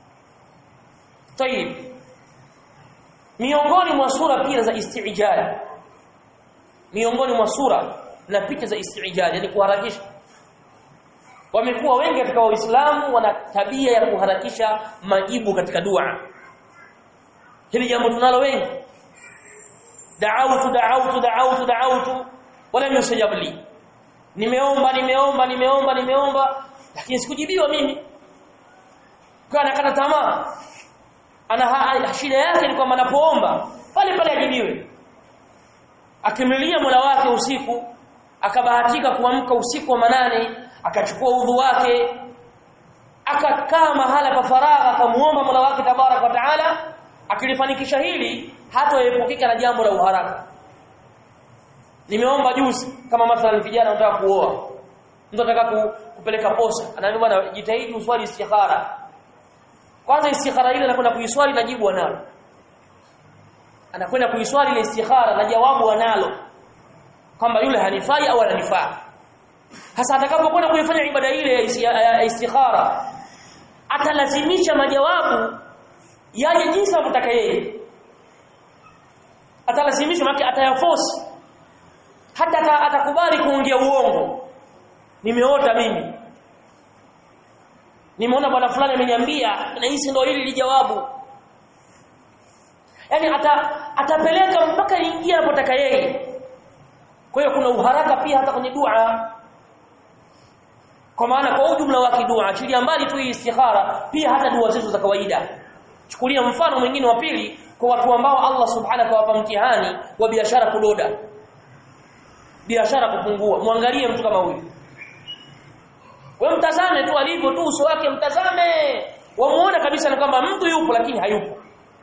S1: tayib miongoni mwa sura pia za istijal miongoni mwa sura na picha za istijal yani kuharakisha wamekuwa wengi katika waislamu wana tabia ya kuharakisha majibu katika dua hili jambo tunalo wengi da'awtu da'awtu da'awtu da'awtu wala yusajab li nimeomba nimeomba nimeomba nimeomba lakini sikujibiwa mimi kwa anakata tamaa ana shida yake ni kwamba anapoomba pale pale ajibiwe akimlilia Mola wake usiku akabahatika kuamka usiku wa manane akachukua udhu wake akakaa mahala pa faragha akamuomba Mola wake tabarak wa taala akilifanikisha hili hatoepukika na jambo la uharaka nimeomba juzi kama mathalan vijana wanataka kuoa mtu anataka kupeleka posa anaambia bwana jitahidi uswali istikhara kwanza istikhara ile anakwenda kuiswali na jibu analo anakwenda kuiswali ile istikhara na jawabu analo kwamba yule hanifai au ananifaa hasa atakapokwenda kuifanya ibada ile ya istikhara atalazimisha majawabu yaje jinsi anavyotaka yeye atalazimisha maana atayaforce hata atakubali kuongea uongo nimeota mimi nimeona bwana fulani ameniambia na hisi ndio hili lijawabu yani ata, atapeleka mpaka ingia anapotaka yeye kwa hiyo kuna uharaka pia hata kwenye dua kwa maana kwa ujumla wa kidua achilia mbali tu istikhara pia hata dua zetu za kawaida chukulia mfano mwingine wa pili kwa watu ambao Allah subhanahu kawapa mtihani wa biashara kudoda biashara kupungua muangalie mtu kama huyu wewe mtazame tu alivyo tu uso wake mtazame wamuona kabisa ni kwamba mtu yupo lakini hayupo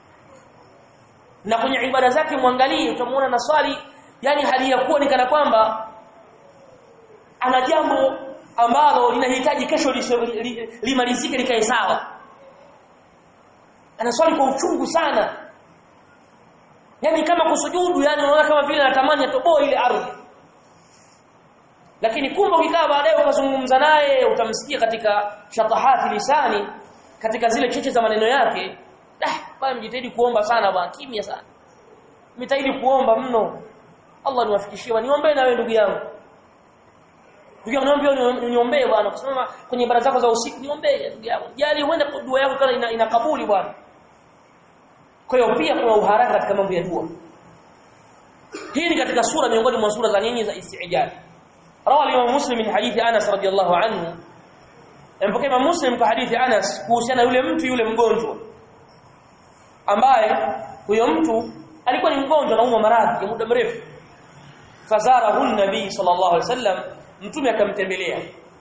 S1: na kwenye ibada zake muangalie utamuona na swali yani hali ya kuwa ni kana kwamba ana jambo ambalo linahitaji kesho limalizike likae sawa anaswali kwa uchungu sana yani kama kusujudu yani unaona kama vile anatamani atoboe ile ardhi lakini kumbe ukikaa baadaye ukazungumza naye utamsikia katika shatahati lisani katika zile cheche za maneno yake ah bwana mjitahidi kuomba sana bwana kimya sana mjitahidi kuomba mno Allah niwafikishie niombe na wewe ndugu yangu ndugu yangu naomba uniombee bwana kusema kwenye ibada zako za usiku niombee ndugu yangu jali uende dua yako kana ina, inakabuli bwana kwa hiyo pia kuna uharaka katika mambo ya dua hii ni katika sura miongoni mwa sura za nini za istijab rawi al-Imam Muslim min hadithi Anas radiyallahu anhu mpokea Imam Muslim kwa hadithi Anas kuhusiana yule mtu yule mgonjwa ambaye huyo mtu alikuwa ni mgonjwa na umwa maradhi ya muda mrefu fazarahu an-nabi sallallahu alaihi wasallam mtume akamtembelea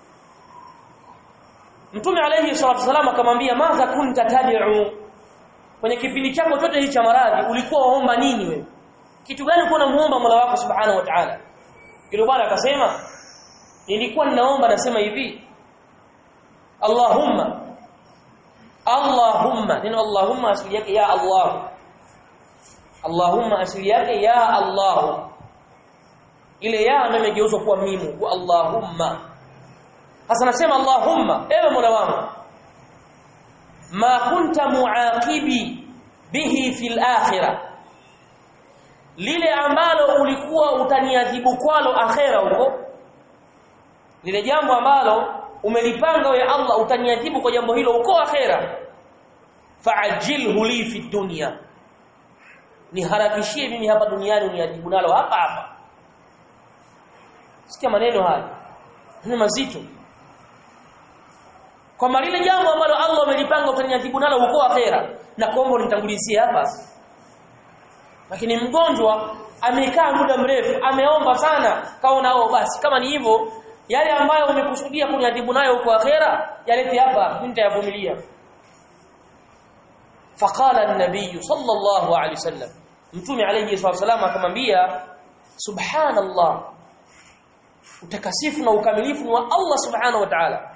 S1: mtume alayhi salatu wasallam akamwambia madha kunta tad'u kwenye kipindi chako chote hichi cha maradhi ulikuwa waomba nini wewe kitu gani ulikuwa unamuomba Mola wako subhanahu wa ta'ala yule bwana akasema nilikuwa ninaomba nasema hivi Allahumma Allahumma neno Allahumma asili yake ya Allah Allahumma asili yake ya Allah ile ya ndio imegeuzwa kuwa mimu kwa Allahumma sasa nasema Allahumma ewe Mola wangu ma kunta muaqibi bihi fil akhirah lile ambalo ulikuwa utaniadhibu kwalo akhera huko lile jambo ambalo umelipanga wewe Allah utaniadhibu kwa jambo hilo huko akhera fa'ajilhu li fi dunya niharakishie mimi hapa duniani uniadhibu nalo hapa hapa sikia maneno haya ni mazito kwa lile jambo ambalo Allah amelipanga utaniadhibu nalo huko akhera na kuomba unitangulizie hapa lakini mgonjwa amekaa muda mrefu ameomba sana kaona oh basi kama ni hivyo yale ambayo umekusudia kuniadhibu nayo huko akhera yalete hapa mimi nitayavumilia faqala an-nabiy sallallahu alayhi wasallam mtume alayhi wasallam akamwambia subhanallah utakasifu na ukamilifu ni wa Allah subhanahu wa ta'ala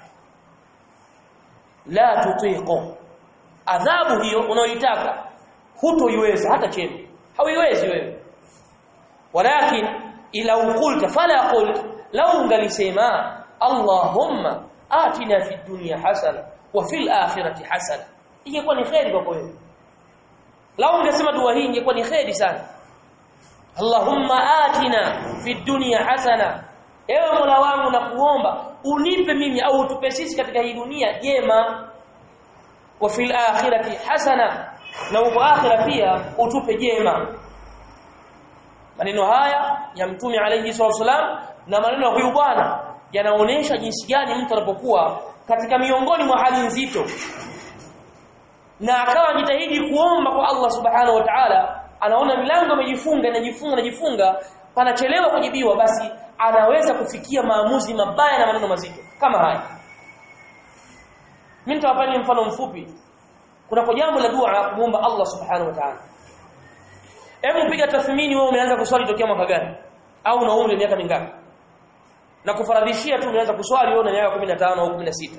S1: la tutiqu adhabu hiyo unayoitaka hutoiweza hata chembe hauiwezi wewe walakin ila uqulta fala qult law ungalisema allahumma atina fi dunya hasana wa fil akhirati hasana ingekuwa ni khairi kwako wewe law ungesema dua hii ingekuwa ni khairi sana allahumma atina fi dunya hasana ewe mola wangu na kuomba unipe mimi au utupe sisi katika hii dunia jema wa fil akhirati hasana na uko akhira pia utupe jema maneno haya ya mtume alayhi wasallam na maneno ya huyu bwana yanaonesha jinsi gani mtu anapokuwa katika miongoni mwa hali nzito na akawa jitahidi kuomba kwa Allah subhanahu wa ta'ala anaona milango imejifunga inajifunga inajifunga panachelewa kujibiwa basi anaweza kufikia maamuzi mabaya na maneno mazito kama haya mimi nitawapeni mfano mfupi kuna kwa jambo la dua kumuomba Allah subhanahu wa ta'ala hebu piga tathmini wewe umeanza kuswali tokea mwaka gani au una umri miaka mingapi na kufaradhishia tu umeanza kuswali wewe una miaka 15 au 16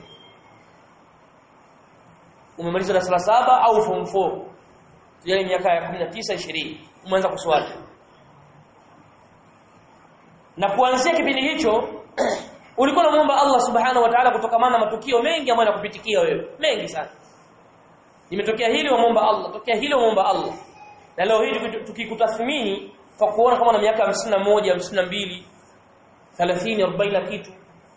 S1: umemaliza darasa saba au form 4 yale miaka ya 19 20 umeanza kuswali na kuanzia kipindi hicho ulikuwa unamuomba Allah subhanahu wa ta'ala kutokamana na matukio mengi ambayo yanakupitikia wewe mengi sana imetokea hili wamuomba Allah tokea hili wamuomba Allah na leo hii tukikutathmini kwa kuona kama na miaka 51 52 30 40 kitu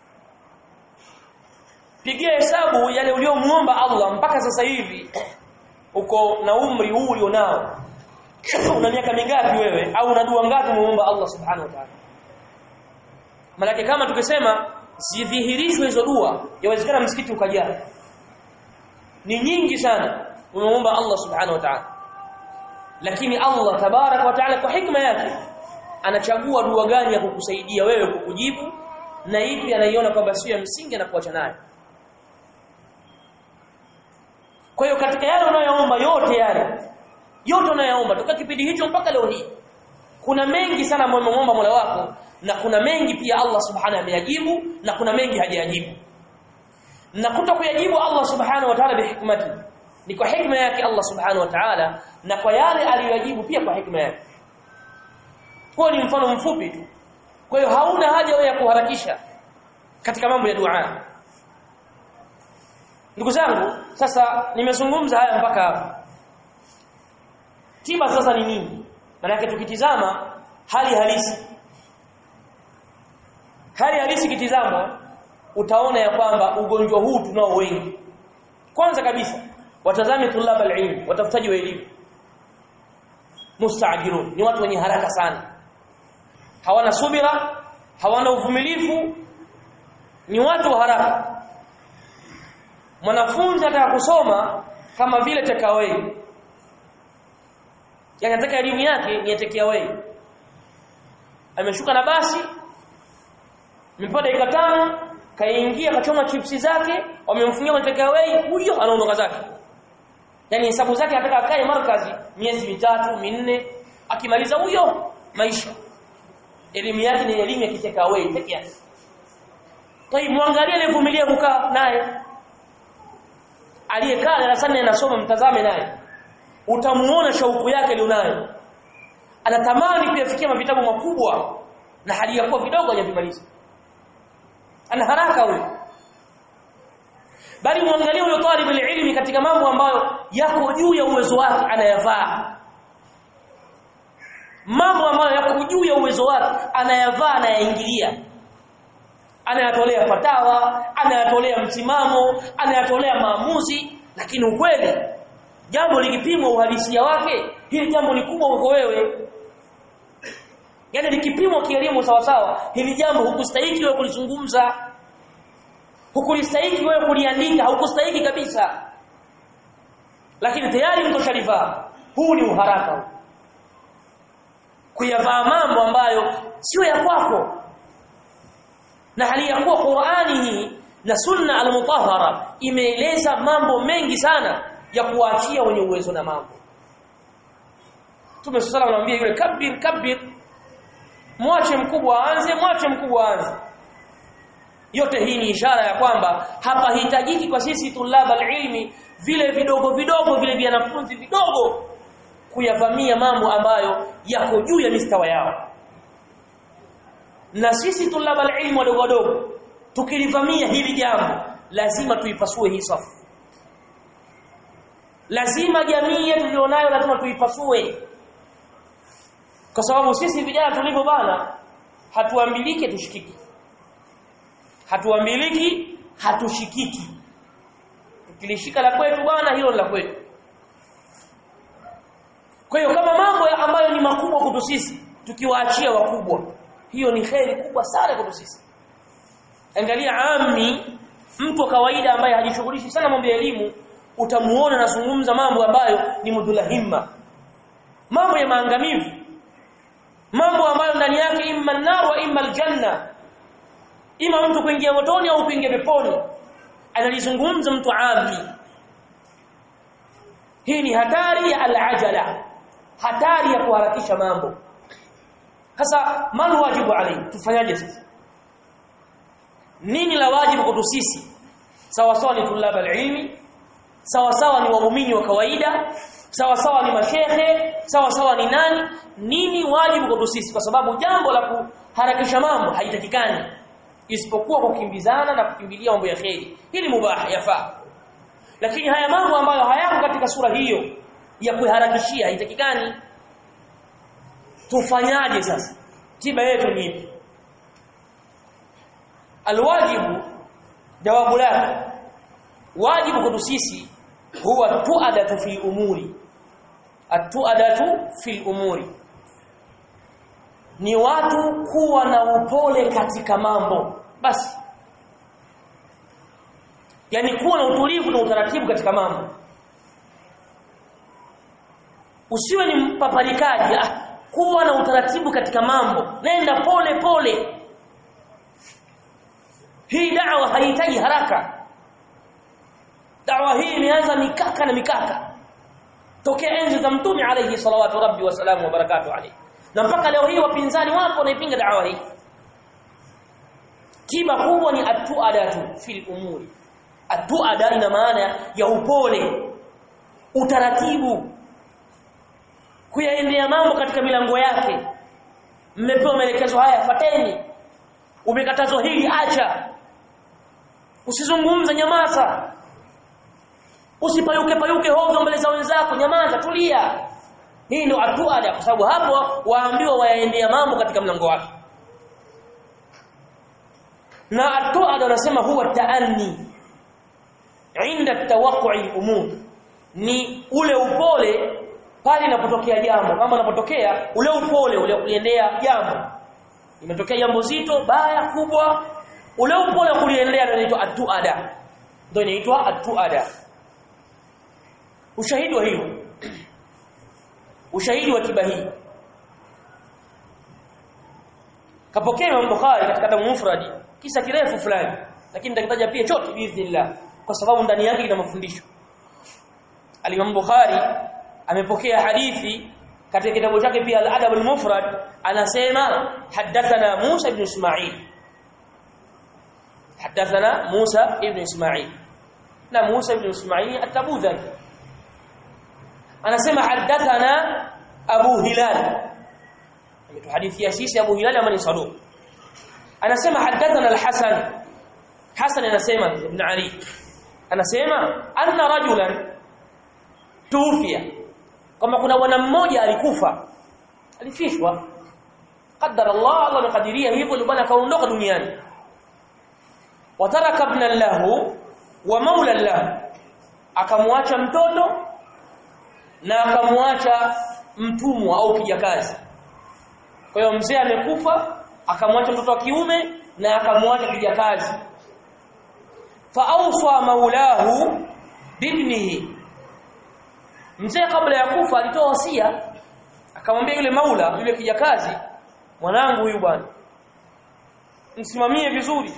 S1: pigia hesabu yale uliomuomba Allah mpaka sasa hivi uko na umri huu ulionao una miaka mingapi wewe au una dua ngapi muomba Allah subhanahu wa ta'ala Malaki kama tukisema zidhihirishwe hizo dua yawezekana msikiti ukajaa ni nyingi sana unaomba Allah subhanahu wa ta'ala lakini Allah tabarak wa ta'ala kwa hikma yake anachagua dua gani ya kukusaidia wewe kukujibu na ipi anaiona kwamba sio ya msingi na kuacha nayo kwa hiyo katika yale unayoomba yote yale yote unayoomba toka kipindi hicho mpaka leo hii kuna mengi sana ambayo umeomba Mola wako na kuna mengi pia Allah subhanahu ameyajibu na kuna mengi hajayajibu na kuto kuyajibu Allah subhanahu wa ta'ala bihikmati ni kwa hikma yake Allah subhanahu wa ta'ala na kwa yale aliyoyajibu pia kwa hikma yake huo ni mfano mfupi tu kwa hiyo hauna haja wewe ya kuharakisha katika mambo ya dua ndugu zangu sasa nimezungumza haya mpaka hapa tiba sasa ni nini maana tukitizama hali halisi hali halisi kitizama utaona ya kwamba ugonjwa huu tunao wengi kwanza kabisa watazame tulaba alilm watafutaji wa elimu mustaajirun ni watu wenye haraka sana hawana subira hawana uvumilivu ni watu wa haraka mwanafunzi ataka kusoma kama vile takeaway yani anataka elimu yake ni takeaway ameshuka na basi mpaka dakika tano kaingia kachoma chipsi zake wamemfungia kwenye takeaway huyo anaondoka zake yani hesabu zake anataka akae markazi miezi mitatu minne akimaliza huyo maisha elimu yake ni elimu ya takeaway peke yake Toi muangalie aliyevumilia kukaa naye aliyekaa darasani anasoma mtazame naye utamuona shauku yake alionayo anatamani kuyafikia mavitabu makubwa na hali ya kuwa vidogo hajavimaliza ana haraka huyo bali muangalie huyo talib ilmi katika mambo ambayo yako juu ya uwezo wake anayavaa mambo ambayo yako juu ya uwezo wake anayavaa anayaingilia anayatolea fatawa anayatolea msimamo anayatolea maamuzi lakini ukweli jambo likipimwa uhalisia wake hili jambo ni kubwa uko wewe yani likipimwa kielimu sawa sawa hili jambo hukustahiki wewe kulizungumza hukulistahiki wewe kuliandika haukustahiki kabisa lakini tayari mtu shalivaa huu ni uharaka huu kuyavaa mambo ambayo sio ya kwako na hali ya kuwa Qur'ani hii na sunna al-mutahhara imeeleza mambo mengi sana ya kuachia wenye uwezo na mambo Mtume sallallahu alayhi yule kabir kabir mwache mkubwa aanze mwache mkubwa aanze yote hii ni ishara ya kwamba hapa hitajiki kwa sisi tulaba ilmi vile vidogo vidogo vile vinafunzi vidogo kuyavamia mambo ambayo yako juu ya mistawa yao na sisi tulaba ilmu wadogo wadogo tukilivamia hili jambo lazima tuipasue hii safu lazima jamii yetu tulionayo lazima tuipasue kwa sababu sisi vijana tulivyo bana hatuambiliki tushikiki hatuambiliki hatushikiki tukilishika la kwetu bwana hilo la kwetu kwa hiyo kama mambo ambayo ni makubwa kwetu sisi tukiwaachia wakubwa hiyo ni kheri kubwa sana kwetu sisi angalia ami mtu wa kawaida ambaye hajishughulishi sana mambo ya elimu utamuona anazungumza mambo ambayo ni mudhulahimma mambo ya maangamivu mambo ambayo ndani yake imma nar wa imma aljanna ima mtu kuingia motoni au kuingia peponi analizungumza mtu ami hii ni hatari ya alajala hatari ya kuharakisha mambo sasa mal wajibu alayhi tufanyaje sasa nini la wajibu kwetu sisi sawa sawa ni tulaba ilmi sawa sawa ni waumini wa kawaida sawa sawa ni mashehe sawa sawa ni nani nini wajibu kwetu sisi kwa sababu jambo la kuharakisha mambo haitakikani isipokuwa kukimbizana na kukimbilia mambo ya kheri hili mubah yafaa lakini haya mambo ambayo hayako katika sura hiyo ya kuharakishia haitakikani tufanyaje sasa tiba yetu ni ipi alwajibu jawabu lake wajibu kwetu sisi huwa tuadatu fil umuri atuadatu fil umuri ni watu kuwa na upole katika mambo basi yani kuwa na utulivu na utaratibu katika mambo usiwe ni mpaparikaji ah, kuwa na utaratibu katika mambo nenda pole pole hii da'wa haihitaji haraka da'wa hii imeanza mikaka na mikaka tokea enzi za mtume alayhi salawatu rabbi wa salamu wa barakatuh alayhi na mpaka leo hii wapinzani wapo wanaipinga da'wa hii kiba kubwa ni atuadatu fil umuri atuada ina maana ya upole utaratibu kuyaendea mambo katika milango yake mmepewa maelekezo haya fateni umekatazwa hili acha usizungumze nyamaza usipayuke payuke hovyo mbele za wenzako nyamaza tulia hii ndio atuada kwa sababu hapo waambiwa wayaendea mambo katika mlango wake na atuada wanasema huwa taanni inda tawaqi umur ni ule upole pale inapotokea jambo kama inapotokea ule upole ule kuliendea jambo imetokea jambo zito baya kubwa ule upole kuliendea ndio inaitwa atuada ndio inaitwa atuada ushahidi wa hilo ushahidi wa tiba hii kapokea Imam Bukhari katika Adabu Mufradi kisa kirefu fulani lakini nitakitaja pia chote biiznillah kwa sababu ndani yake ina mafundisho Al-Imam Bukhari amepokea hadithi katika kitabu chake pia Al-Adab al-Mufrad anasema hadathana Musa ibn Ismail hadathana Musa ibn Ismail na Musa ibn Ismail at-Tabudhaki anasema hadathana Abu Hilal ametuhadithia sisi Abu Hilal amani saduq anasema hadathana al-Hasan Hasan anasema ibn Ali anasema anna rajulan tuufia kama kuna bwana mmoja alikufa alifishwa qaddara Allah Allah amekadiria hivyo ndio bwana akaondoka duniani wataraka ibn lahu wa maula lahu akamwacha mtoto na akamwacha mtumwa au kijakazi kwa hiyo mzee amekufa akamwacha mtoto wa kiume na akamwacha kijakazi fa awsa maulahu bibnihi mzee kabla ya kufa alitoa wasia akamwambia yule maula yule kijakazi mwanangu huyu bwana msimamie vizuri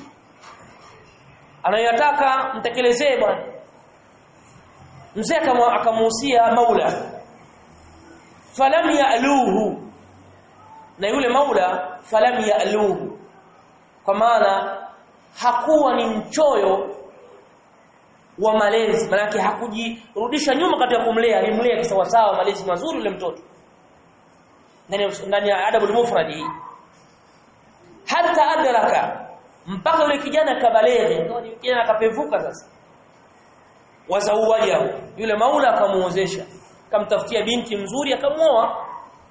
S1: anayotaka mtekelezee bwana mzee akamuhusia maula falam ya'luhu na yule maula falam ya'luhu kwa maana hakuwa ni mchoyo wa malezi manake hakujirudisha nyuma katika kumlea alimlea kisawa sawa malezi mazuri yule mtoto ndani ndani ya adabul mufrad hii hata adraka mpaka yule kijana kabaleghe kijana akapevuka sasa wazauwaja yule maula akamuozesha akamtafutia binti mzuri akamuoa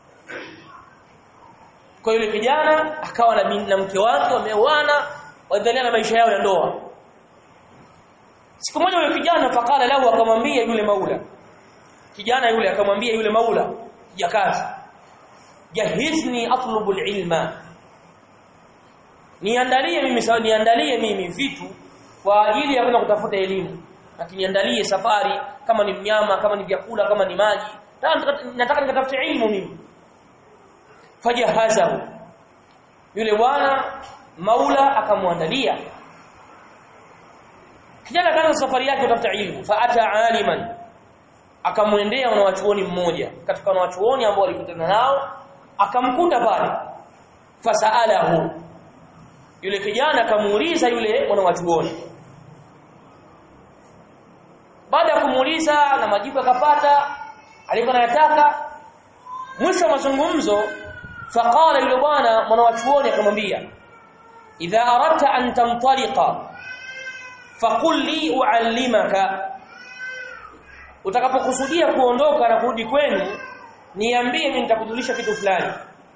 S1: kwa yule kijana akawa na, na mke wake wameoana waendelea na maisha yao ya ndoa siku moja yule kijana fakala lahu akamwambia yule maula kijana yule akamwambia yule maula jakazi jahizni atlubu ilma niandalie mimi sawa niandalie mimi vitu kwa ajili ya kwenda kutafuta elimu akiniandalie safari kama ni mnyama kama ni vyakula kama ni maji nataka nikatafute ilmu mimi fajahazahu yule bwana maula akamwandalia kijana kaanza safari yake kutafuta ilmu fa ata aliman akamwendea wanawachuoni mmoja katika wanawachuoni ambao walikutana nao akamkuta pale fasaalahu yule kijana akamuuliza yule mwanachuoni baada ya kumuuliza na majibu akapata alikuwa anayataka mwisho wa mazungumzo faqala yule bwana mwanachuoni akamwambia idha aradta an tamtaliqa faqul li uallimaka utakapokusudia kuondoka na kurudi kwenu niambie mimi nitakujulisha kitu fulani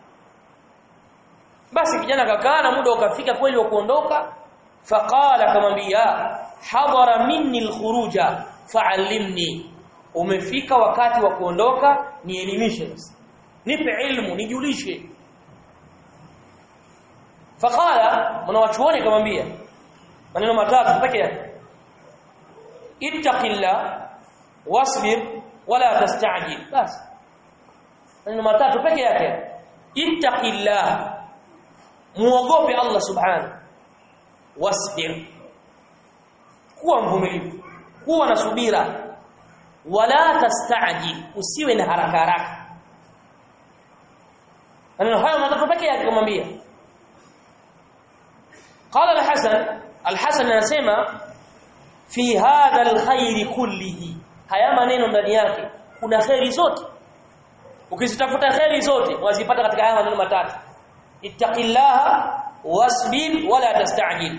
S1: basi kijana kakaa na muda ukafika kweli wa kuondoka faqala akamwambia hadara minni alkhuruja fa'allimni umefika wakati wa kuondoka nielimishe basi nipe ilmu nijulishe faqala mwanachuoni akamwambia maneno matatu peke yake ittaqillah wasbir wala tastajil basi maneno matatu peke yake ittaqillah muogope Allah subhanahu wasbir kuwa mvumilivu kuwa na subira wala tastajil usiwe na haraka haraka maneno hayo matatu peke yake kumwambia قال الحسن الحسن anasema fi hadha alkhair kullihi haya maneno ndani yake kuna khairi zote ukizitafuta khairi zote wazipata katika haya maneno matatu ittaqillaha wasbir wala tastajil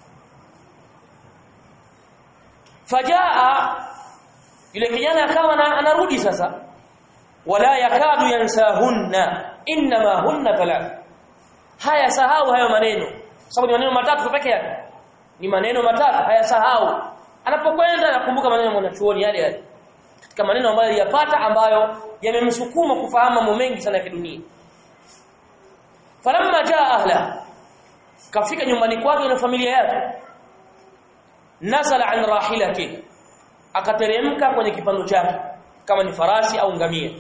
S1: fajaa yule kijana akawa anarudi sasa wala yakadu yansahunna inma hunna thalath haya sahau hayo maneno sababu ni maneno matatu peke yake ni maneno matatu hayasahau anapokwenda anakumbuka maneno mwanachuoni yale yale katika maneno ambayo yapata ambayo yamemsukuma kufahamu mambo mengi sana ya kidunia falamma jaa ahla kafika nyumbani kwake na familia yake nazala an rahilati akateremka kwenye kipando chake kama ni farasi au ngamia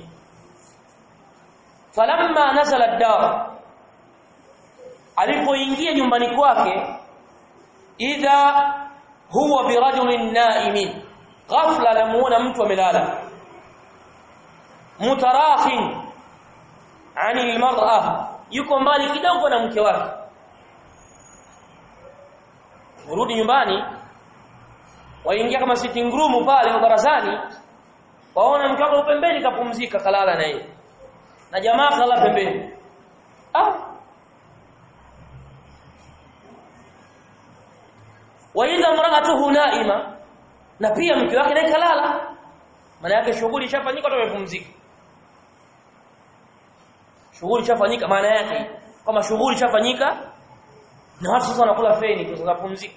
S1: falamma nazala ad-dar alipoingia nyumbani kwake idha huwa birajulin naimin ghafla lamuona mtu amelala mutarakhin ani almar'a yuko mbali kidogo na mke wake urudi nyumbani waingia kama sitting room pale barazani waona mke wake pembeni kapumzika kalala na yeye na jamaa kalala pembeni ah wa idha mra'atuhu naima na pia mke wake naye kalala maana yake shughuli ishafanyika tu amepumzika shughuli ishafanyika maana yake kama shughuli ishafanyika na watu sasa wanakula feni kwa sababu pumzika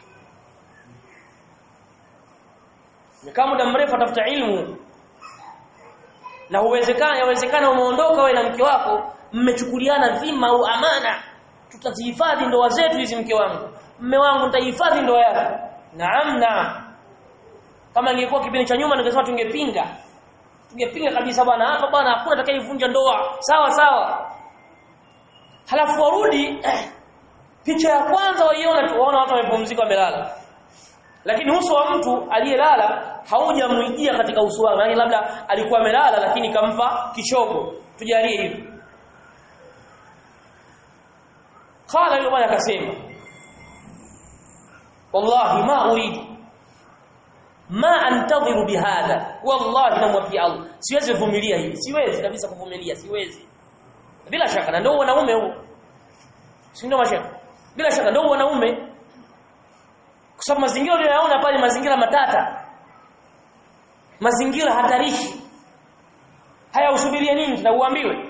S1: kama muda mrefu atafuta ilmu na uwezekana yawezekana umeondoka wewe na mke wako mmechukuliana dhima au amana tutazihifadhi ndoa zetu hizi mke wangu mme wangu nitahifadhi ndoa yako naam naam kama ingekuwa kipindi cha nyuma ningesema tungepinga tungepinga kabisa bwana hapa bwana hakuna atakayevunja ndoa sawa sawa halafu warudi eh, picha ya kwanza waiona tu waona watu wamepumzika wamelala lakini uso wa mtu aliyelala haujamuijia katika uso wake yani labda alikuwa amelala lakini kampa kichogo tujalie hivi qala yule bwana akasema wallahi ma uridu ma antadhiru bihadha wallahi namwapia Allah siwezi kuvumilia hili siwezi kabisa kuvumilia siwezi bila shaka na ndio wanaume huo si ndio mashaka bila shaka ndio wanaume kwa sababu mazingira uliyoyaona pale mazingira matata mazingira hatarishi haya usubirie nini na uambiwe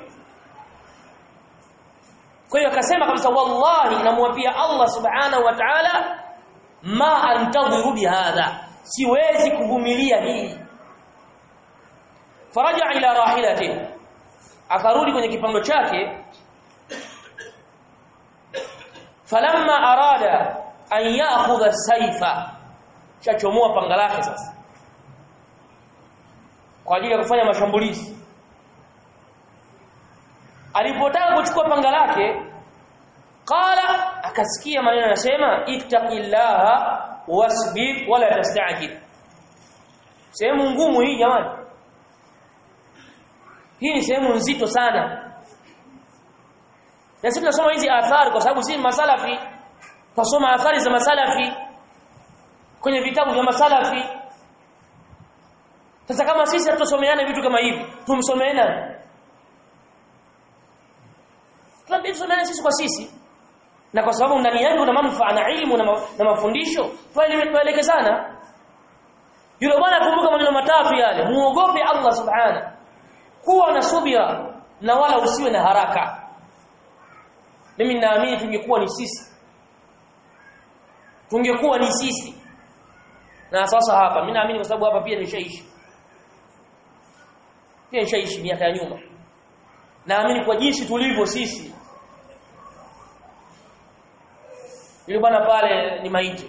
S1: kwa hiyo akasema kabisa wallahi namwapia Allah subhanahu wa ta'ala ma antadhiru bihadha siwezi kuvumilia hii faraja ila rahilati akarudi kwenye kipando chake falamma arada an ya'khudha saifa chachomoa panga lake sasa kwa ajili ya kufanya mashambulizi alipotaka kuchukua panga lake qala akasikia maneno yanasema ittaqillaha wasbir wala tastajil sehemu ngumu hii jamani hii ni sehemu nzito sana na sisi tunasoma hizi athari kwa sababu sisi masalafi tunasoma athari za masalafi kwenye vitabu vya masalafi sasa kama sisi hatusomeane vitu kama hivi tumsomeana tunabidi tusomeane sisi kwa sisi na kwa sababu ndani yake kuna manufaa na ilmu na, ma, na mafundisho tuelekezana yule bwana kumbuka maneno matatu yale muogope Allah subhana kuwa na subira na wala usiwe na haraka mimi naamini tungekuwa ni sisi tungekuwa ni sisi na sasa hapa mimi naamini kwa sababu hapa pia nishaishi pia nishaishi miaka ya nyuma naamini kwa jinsi tulivyo sisi yule bwana pale ni maiti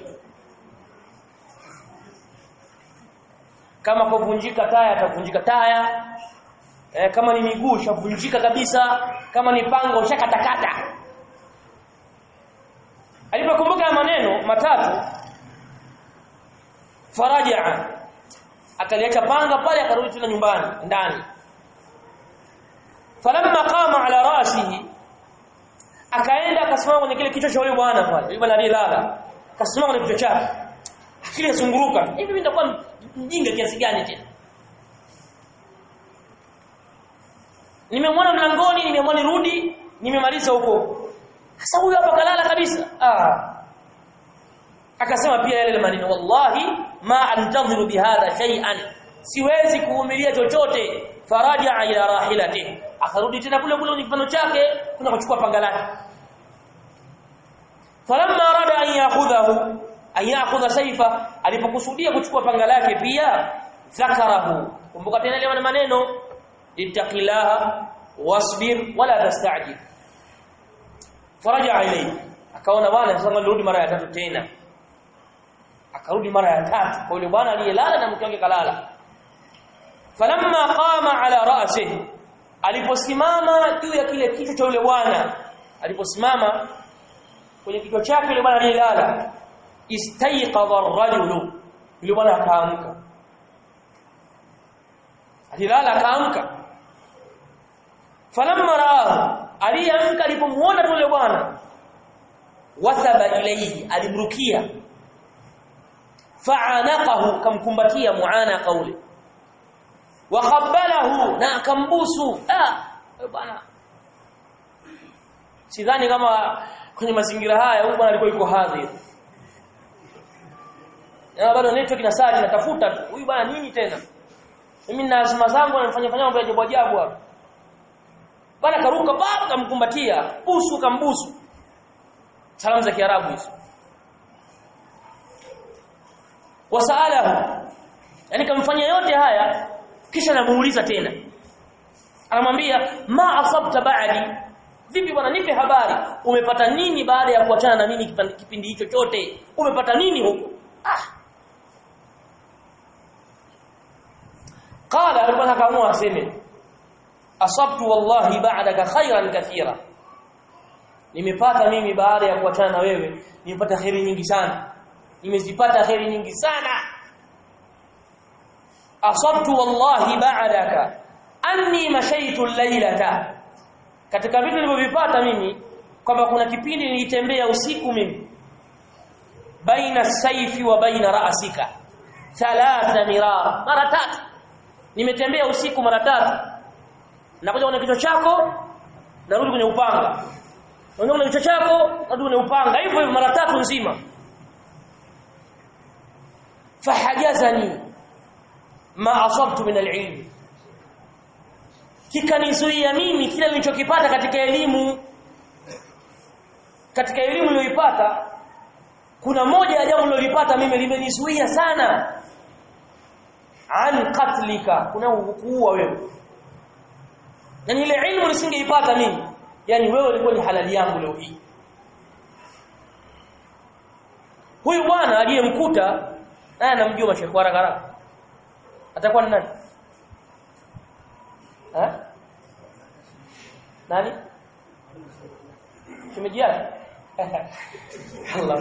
S1: kama kuvunjika taya atavunjika taya e, kama ni miguu shavunjika kabisa kama ni pango ushakatakata alipokumbuka maneno matatu faraja akaliacha panga pale akarudi tena nyumbani ndani falamma qama ala rasihi akaenda akasimama kwenye kile kichwa cha yule bwana pale yule bwana aliyelala akasimama kwenye kichwa chake akili yazunguruka hivi mimi nitakuwa mjinga kiasi gani tena nimemwona mlangoni nimemwona rudi nimemaliza huko sasa huyu hapa kalala kabisa ah akasema pia yale maneno wallahi ma antadhiru bihadha shay'an siwezi kuvumilia chochote faraja ila rahilatihi akarudi tena kule kule kwenye kipando chake kuna kuchukua panga lake falamma arada an ya'khudhahu an ya'khudha sayfa alipokusudia kuchukua panga lake pia zakarahu kumbuka tena ile maneno ittaqillaha wasbir wala tastajil faraja ilayhi akaona bwana sasa nirudi mara ya tatu tena akarudi mara ya tatu kwa yule bwana aliyelala na mke wake kalala falamma qama ala ra'sihi aliposimama juu ya kile kichwa cha yule bwana aliposimama kwenye kichwa chake yule bwana aliyelala istayqadha ar-rajulu yule bwana akaamka alilala akaamka falamma raahu aliamka alipomuona yule bwana wathaba ilayhi alimrukia fa'anaqahu kamkumbatia muanaqa ule wa qabbalahu na akambusu ah bwana sidhani kama kwenye mazingira haya huyu bwana alikuwa yuko hadhir na bado network na saa natafuta tu huyu bwana nini tena mimi na azma zangu nafanya fanya mambo ya ajabu ajabu hapa bana karuka baba kamkumbatia busu kambusu salamu za kiarabu hizo wasalahu yani kamfanyia yote haya kisha namuuliza tena anamwambia ma asabta ba'di vipi bwana nipe habari umepata nini baada ya kuachana na mimi kipindi hicho chote umepata nini huko ah qala alikuwa akaamua aseme asabtu wallahi ba'daka khairan kathira nimepata mimi baada ya kuachana na wewe nimepata khairi nyingi sana nimezipata khairi nyingi sana asabtu wallahi ba'daka anni mashaitu laylata katika vitu nilivyovipata mimi kwamba kuna kipindi nilitembea usiku mimi baina saifi wa baina raasika thalatha mirar mara tatu nimetembea usiku mara tatu nakuja kwenye kichwa chako narudi kwenye upanga nakuja kwenye kichwa chako narudi kwenye upanga hivyo hivyo mara tatu nzima fahajazani ma asabtu min alilm kikanizuia mimi kile nilichokipata katika elimu katika elimu niliyoipata kuna moja ya jambo nililopata mimi limenizuia sana an qatlika kuna kuua wewe yani ile ilmu nisingeipata mimi yani wewe ulikuwa ni halali yangu leo hii huyu bwana aliyemkuta naye anamjua mashekhi haraka haraka atakuwa ni nani ha nani shemeji yake Allah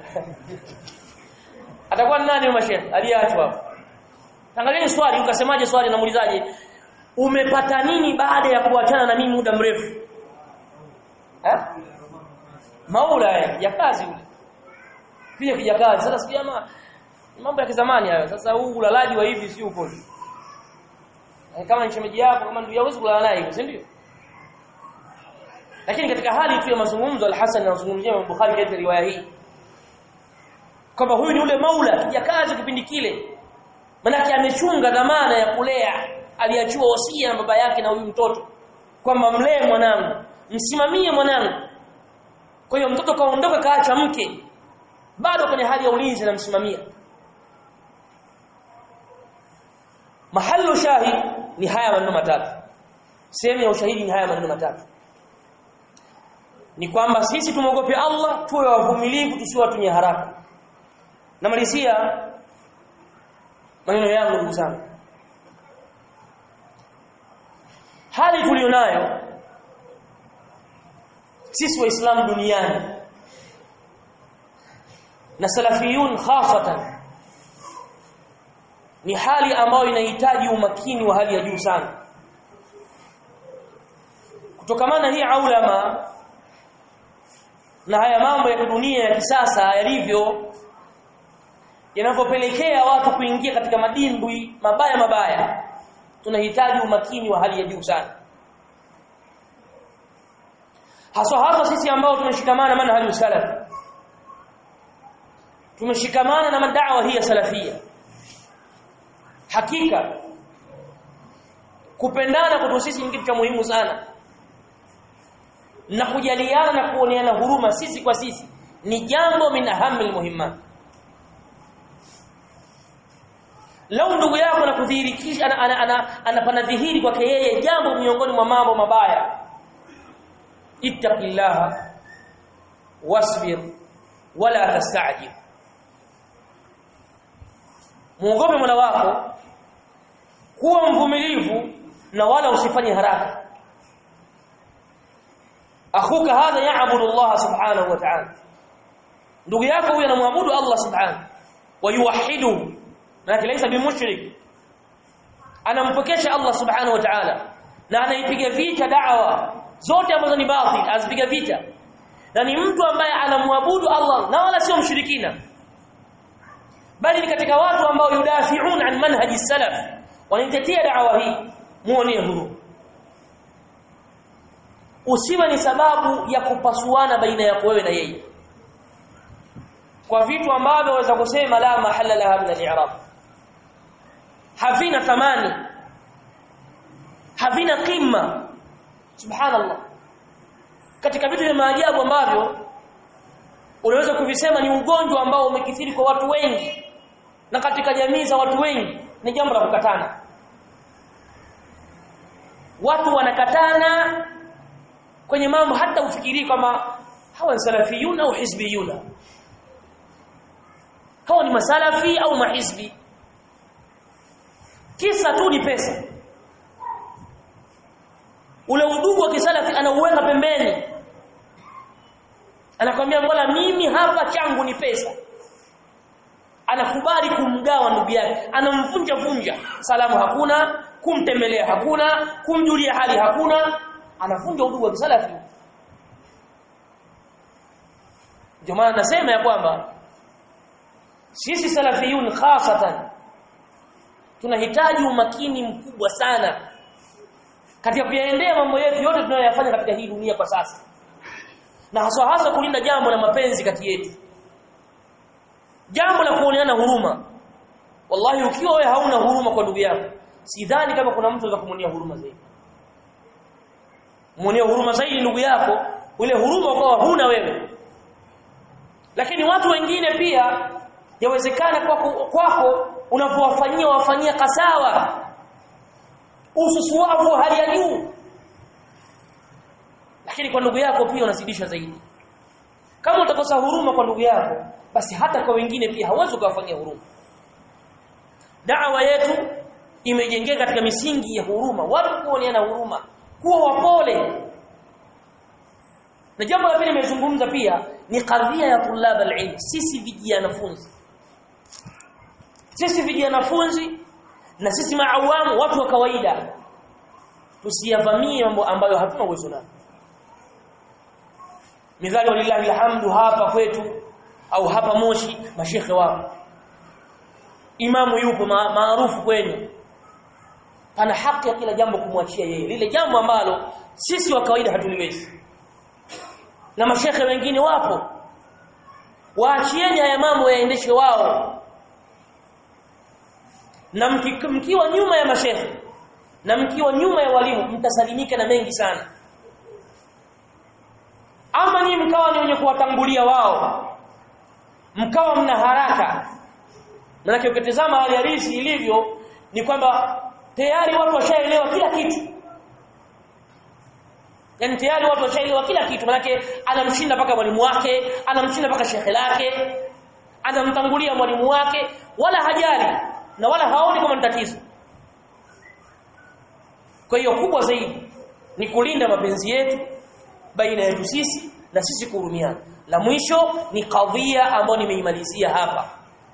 S1: atakuwa ni nani mashekhi aliyeachwa hapo Angalieni swali ukasemaje swali namuulizaje umepata nini baada ya kuachana na mimi muda mrefu eh maula ya kazi ule pia kija kazi sasa si jamaa mambo ya kizamani hayo sasa huu ulalaji wa hivi si upo kama ni shemeji yako kama ndio hawezi kulala naye si ndio lakini katika hali tu ya mazungumzo al-Hasan anazungumzia Bukhari katika riwaya hii kwamba huyu ni ule maula kija kazi kipindi kile manake amechunga dhamana ya kulea aliachiwa wasia na baba yake na huyu mtoto kwamba mlee mwanangu msimamie mwanangu kwa hiyo mtoto kaondoka kaacha mke bado kwenye hali ya ulinzi anamsimamia mahallu shahid ni haya maneno matatu sehemu ya ushahidi ni haya maneno matatu ni kwamba sisi tumogope Allah tuwe wavumilivu tusiwe watu haraka namalizia maneno yangu ndugu zangu hali tulionayo sisi waislamu duniani na salafiyun khasatan ni hali ambayo inahitaji umakini wa hali ya juu sana kutokamana hii aulama na haya mambo ya dunia ya kisasa yalivyo yanavyopelekea watu kuingia katika madimbwi mabaya mabaya tunahitaji umakini wa hali ya juu sana haswa hasa sisi ambao tumeshikamana maana hali salaf tumeshikamana na madawa hii ya salafia hakika kupendana kwetu sisi ni kitu cha muhimu sana na kujaliana na kuoneana huruma sisi kwa sisi ni jambo min ahamil muhimmat lau ndugu yako anakudhihirikisha ana, ana, anapanadhihiri kwake yeye jambo miongoni mwa mambo mabaya ittaqillaha wasbir wala tastajib muogope Mola wako kuwa mvumilivu na wala usifanye haraka akhuka hadha ya'budu Allah subhanahu wa ta'ala ndugu yako huyu anamwabudu Allah subhanahu wa yuwahhiduhu maana laysa bimushrik anampokesha Allah subhanahu wa ta'ala na anaipiga vita da'wa zote ambazo ni batil azipiga vita na ni mtu ambaye anamwabudu Allah na wala sio mshirikina bali ni katika watu ambao yudafiun an manhaji salaf wanaitetea da'wa hii muone huru usiwe ni sababu ya kupasuana baina yako wewe na yeye kwa vitu ambavyo waweza kusema la mahalla laha min al-i'rab havina thamani havina qimma subhanallah katika vitu vya maajabu ambavyo unaweza kuvisema ni ugonjwa ambao umekithiri kwa watu wengi na katika jamii za watu wengi ni jambo la kukatana watu wanakatana kwenye mambo hata ufikiri kama hawa ni salafiyun au hizbiyuna hawa ni masalafi au mahizbi kisa tu ni pesa ule udugu wa kisalafi anauweka pembeni anakwambia mbona mimi hapa changu ni pesa anakubali kumgawa ndugu yake anamvunja vunja salamu hakuna kumtembelea hakuna kumjulia hali hakuna anavunja udugu wa kisalafi ndio maana nasema ya kwamba sisi salafiyun khasatan tunahitaji umakini mkubwa sana katika kuyaendea mambo yetu yote tunayoyafanya katika hii dunia kwa sasa na hasa hasa kulinda jambo la mapenzi kati yetu jambo la kuoneana huruma wallahi ukiwa wewe hauna huruma kwa ndugu yako sidhani kama kuna mtu atakumwonea huruma zaidi muonea huruma zaidi ndugu yako ule huruma kwa huna wewe lakini watu wengine pia yawezekana kwako kwako unapowafanyia wafanyia kasawa ususuavu wa hali ya juu lakini kwa ndugu yako pia unazidisha zaidi kama utakosa huruma kwa ndugu yako basi hata kwa wengine pia hauwezi kuwafanyia huruma da'wa yetu imejengeka katika misingi ya huruma watu kuoneana huruma kuwa wapole na jambo la pili nimezungumza pia ni kadhia ya tulab alilm sisi vijanafunzi sisi vijanafunzi na sisi maawamu watu wa kawaida tusiyavamie mambo ambayo hatuna uwezo nayo midhali walillahi alhamdu hapa kwetu au hapa Moshi mashekhe wapo imamu yupo maarufu kwenu pana haki ya kila jambo kumwachia yeye lile jambo ambalo sisi wa kawaida hatuliwezi na mashekhe wengine wapo waachieni haya mambo yaendeshe wao na mki, mkiwa nyuma ya mashekhe na mkiwa nyuma ya walimu mtasalimika na mengi sana ama ni mkawa ni wenye kuwatangulia wao mkawa mna haraka maana ukitazama hali halisi ilivyo ni kwamba tayari watu washaelewa kila kitu yani tayari watu washaelewa kila kitu manake anamshinda mpaka mwalimu wake anamshinda mpaka shekhe lake anamtangulia mwalimu wake wala hajali na wala haoni kama ni tatizo kwa hiyo kubwa zaidi ni kulinda mapenzi yetu baina yetu sisi na sisi kuhurumiana la mwisho ni kadhia ambayo nimeimalizia hapa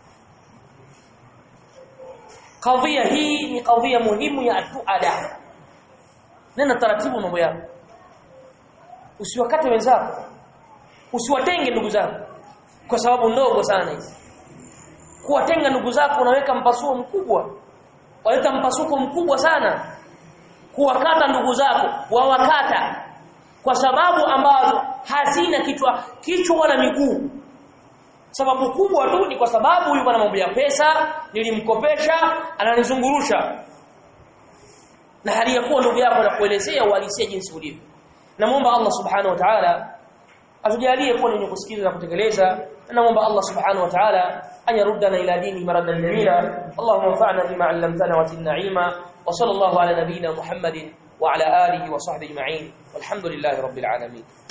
S1: kadhia hii ni kadhia muhimu ya atuada nena taratibu mambo yako usiwakate wenzako usiwatenge ndugu zako kwa sababu ndogo sana hizi kuwatenga ndugu zako unaweka mpasuko mkubwa waleta mpasuko mkubwa sana kuwakata ndugu zako wawakata kwa sababu ambazo hazina kichwa kichwa wala miguu sababu kubwa tu ni kwa sababu huyu bwana mambo ya pesa nilimkopesha ananizungurusha na hali ya kuwa ndugu yako na kuelezea uhalisia jinsi ulivyo namuomba Allah subhanahu wa ta'ala atujalie kuwa wenye kusikiliza na kutekeleza namuomba Allah subhanahu wa ta'ala an yaruddana ila dini maradan jamila Allahumma anfa'na bima 'allamtana wa zidna 'ilma wa sallallahu ala nabiyyina Muhammadin wa ala alihi wa sahbihi ajma'in walhamdulillahi rabbil alamin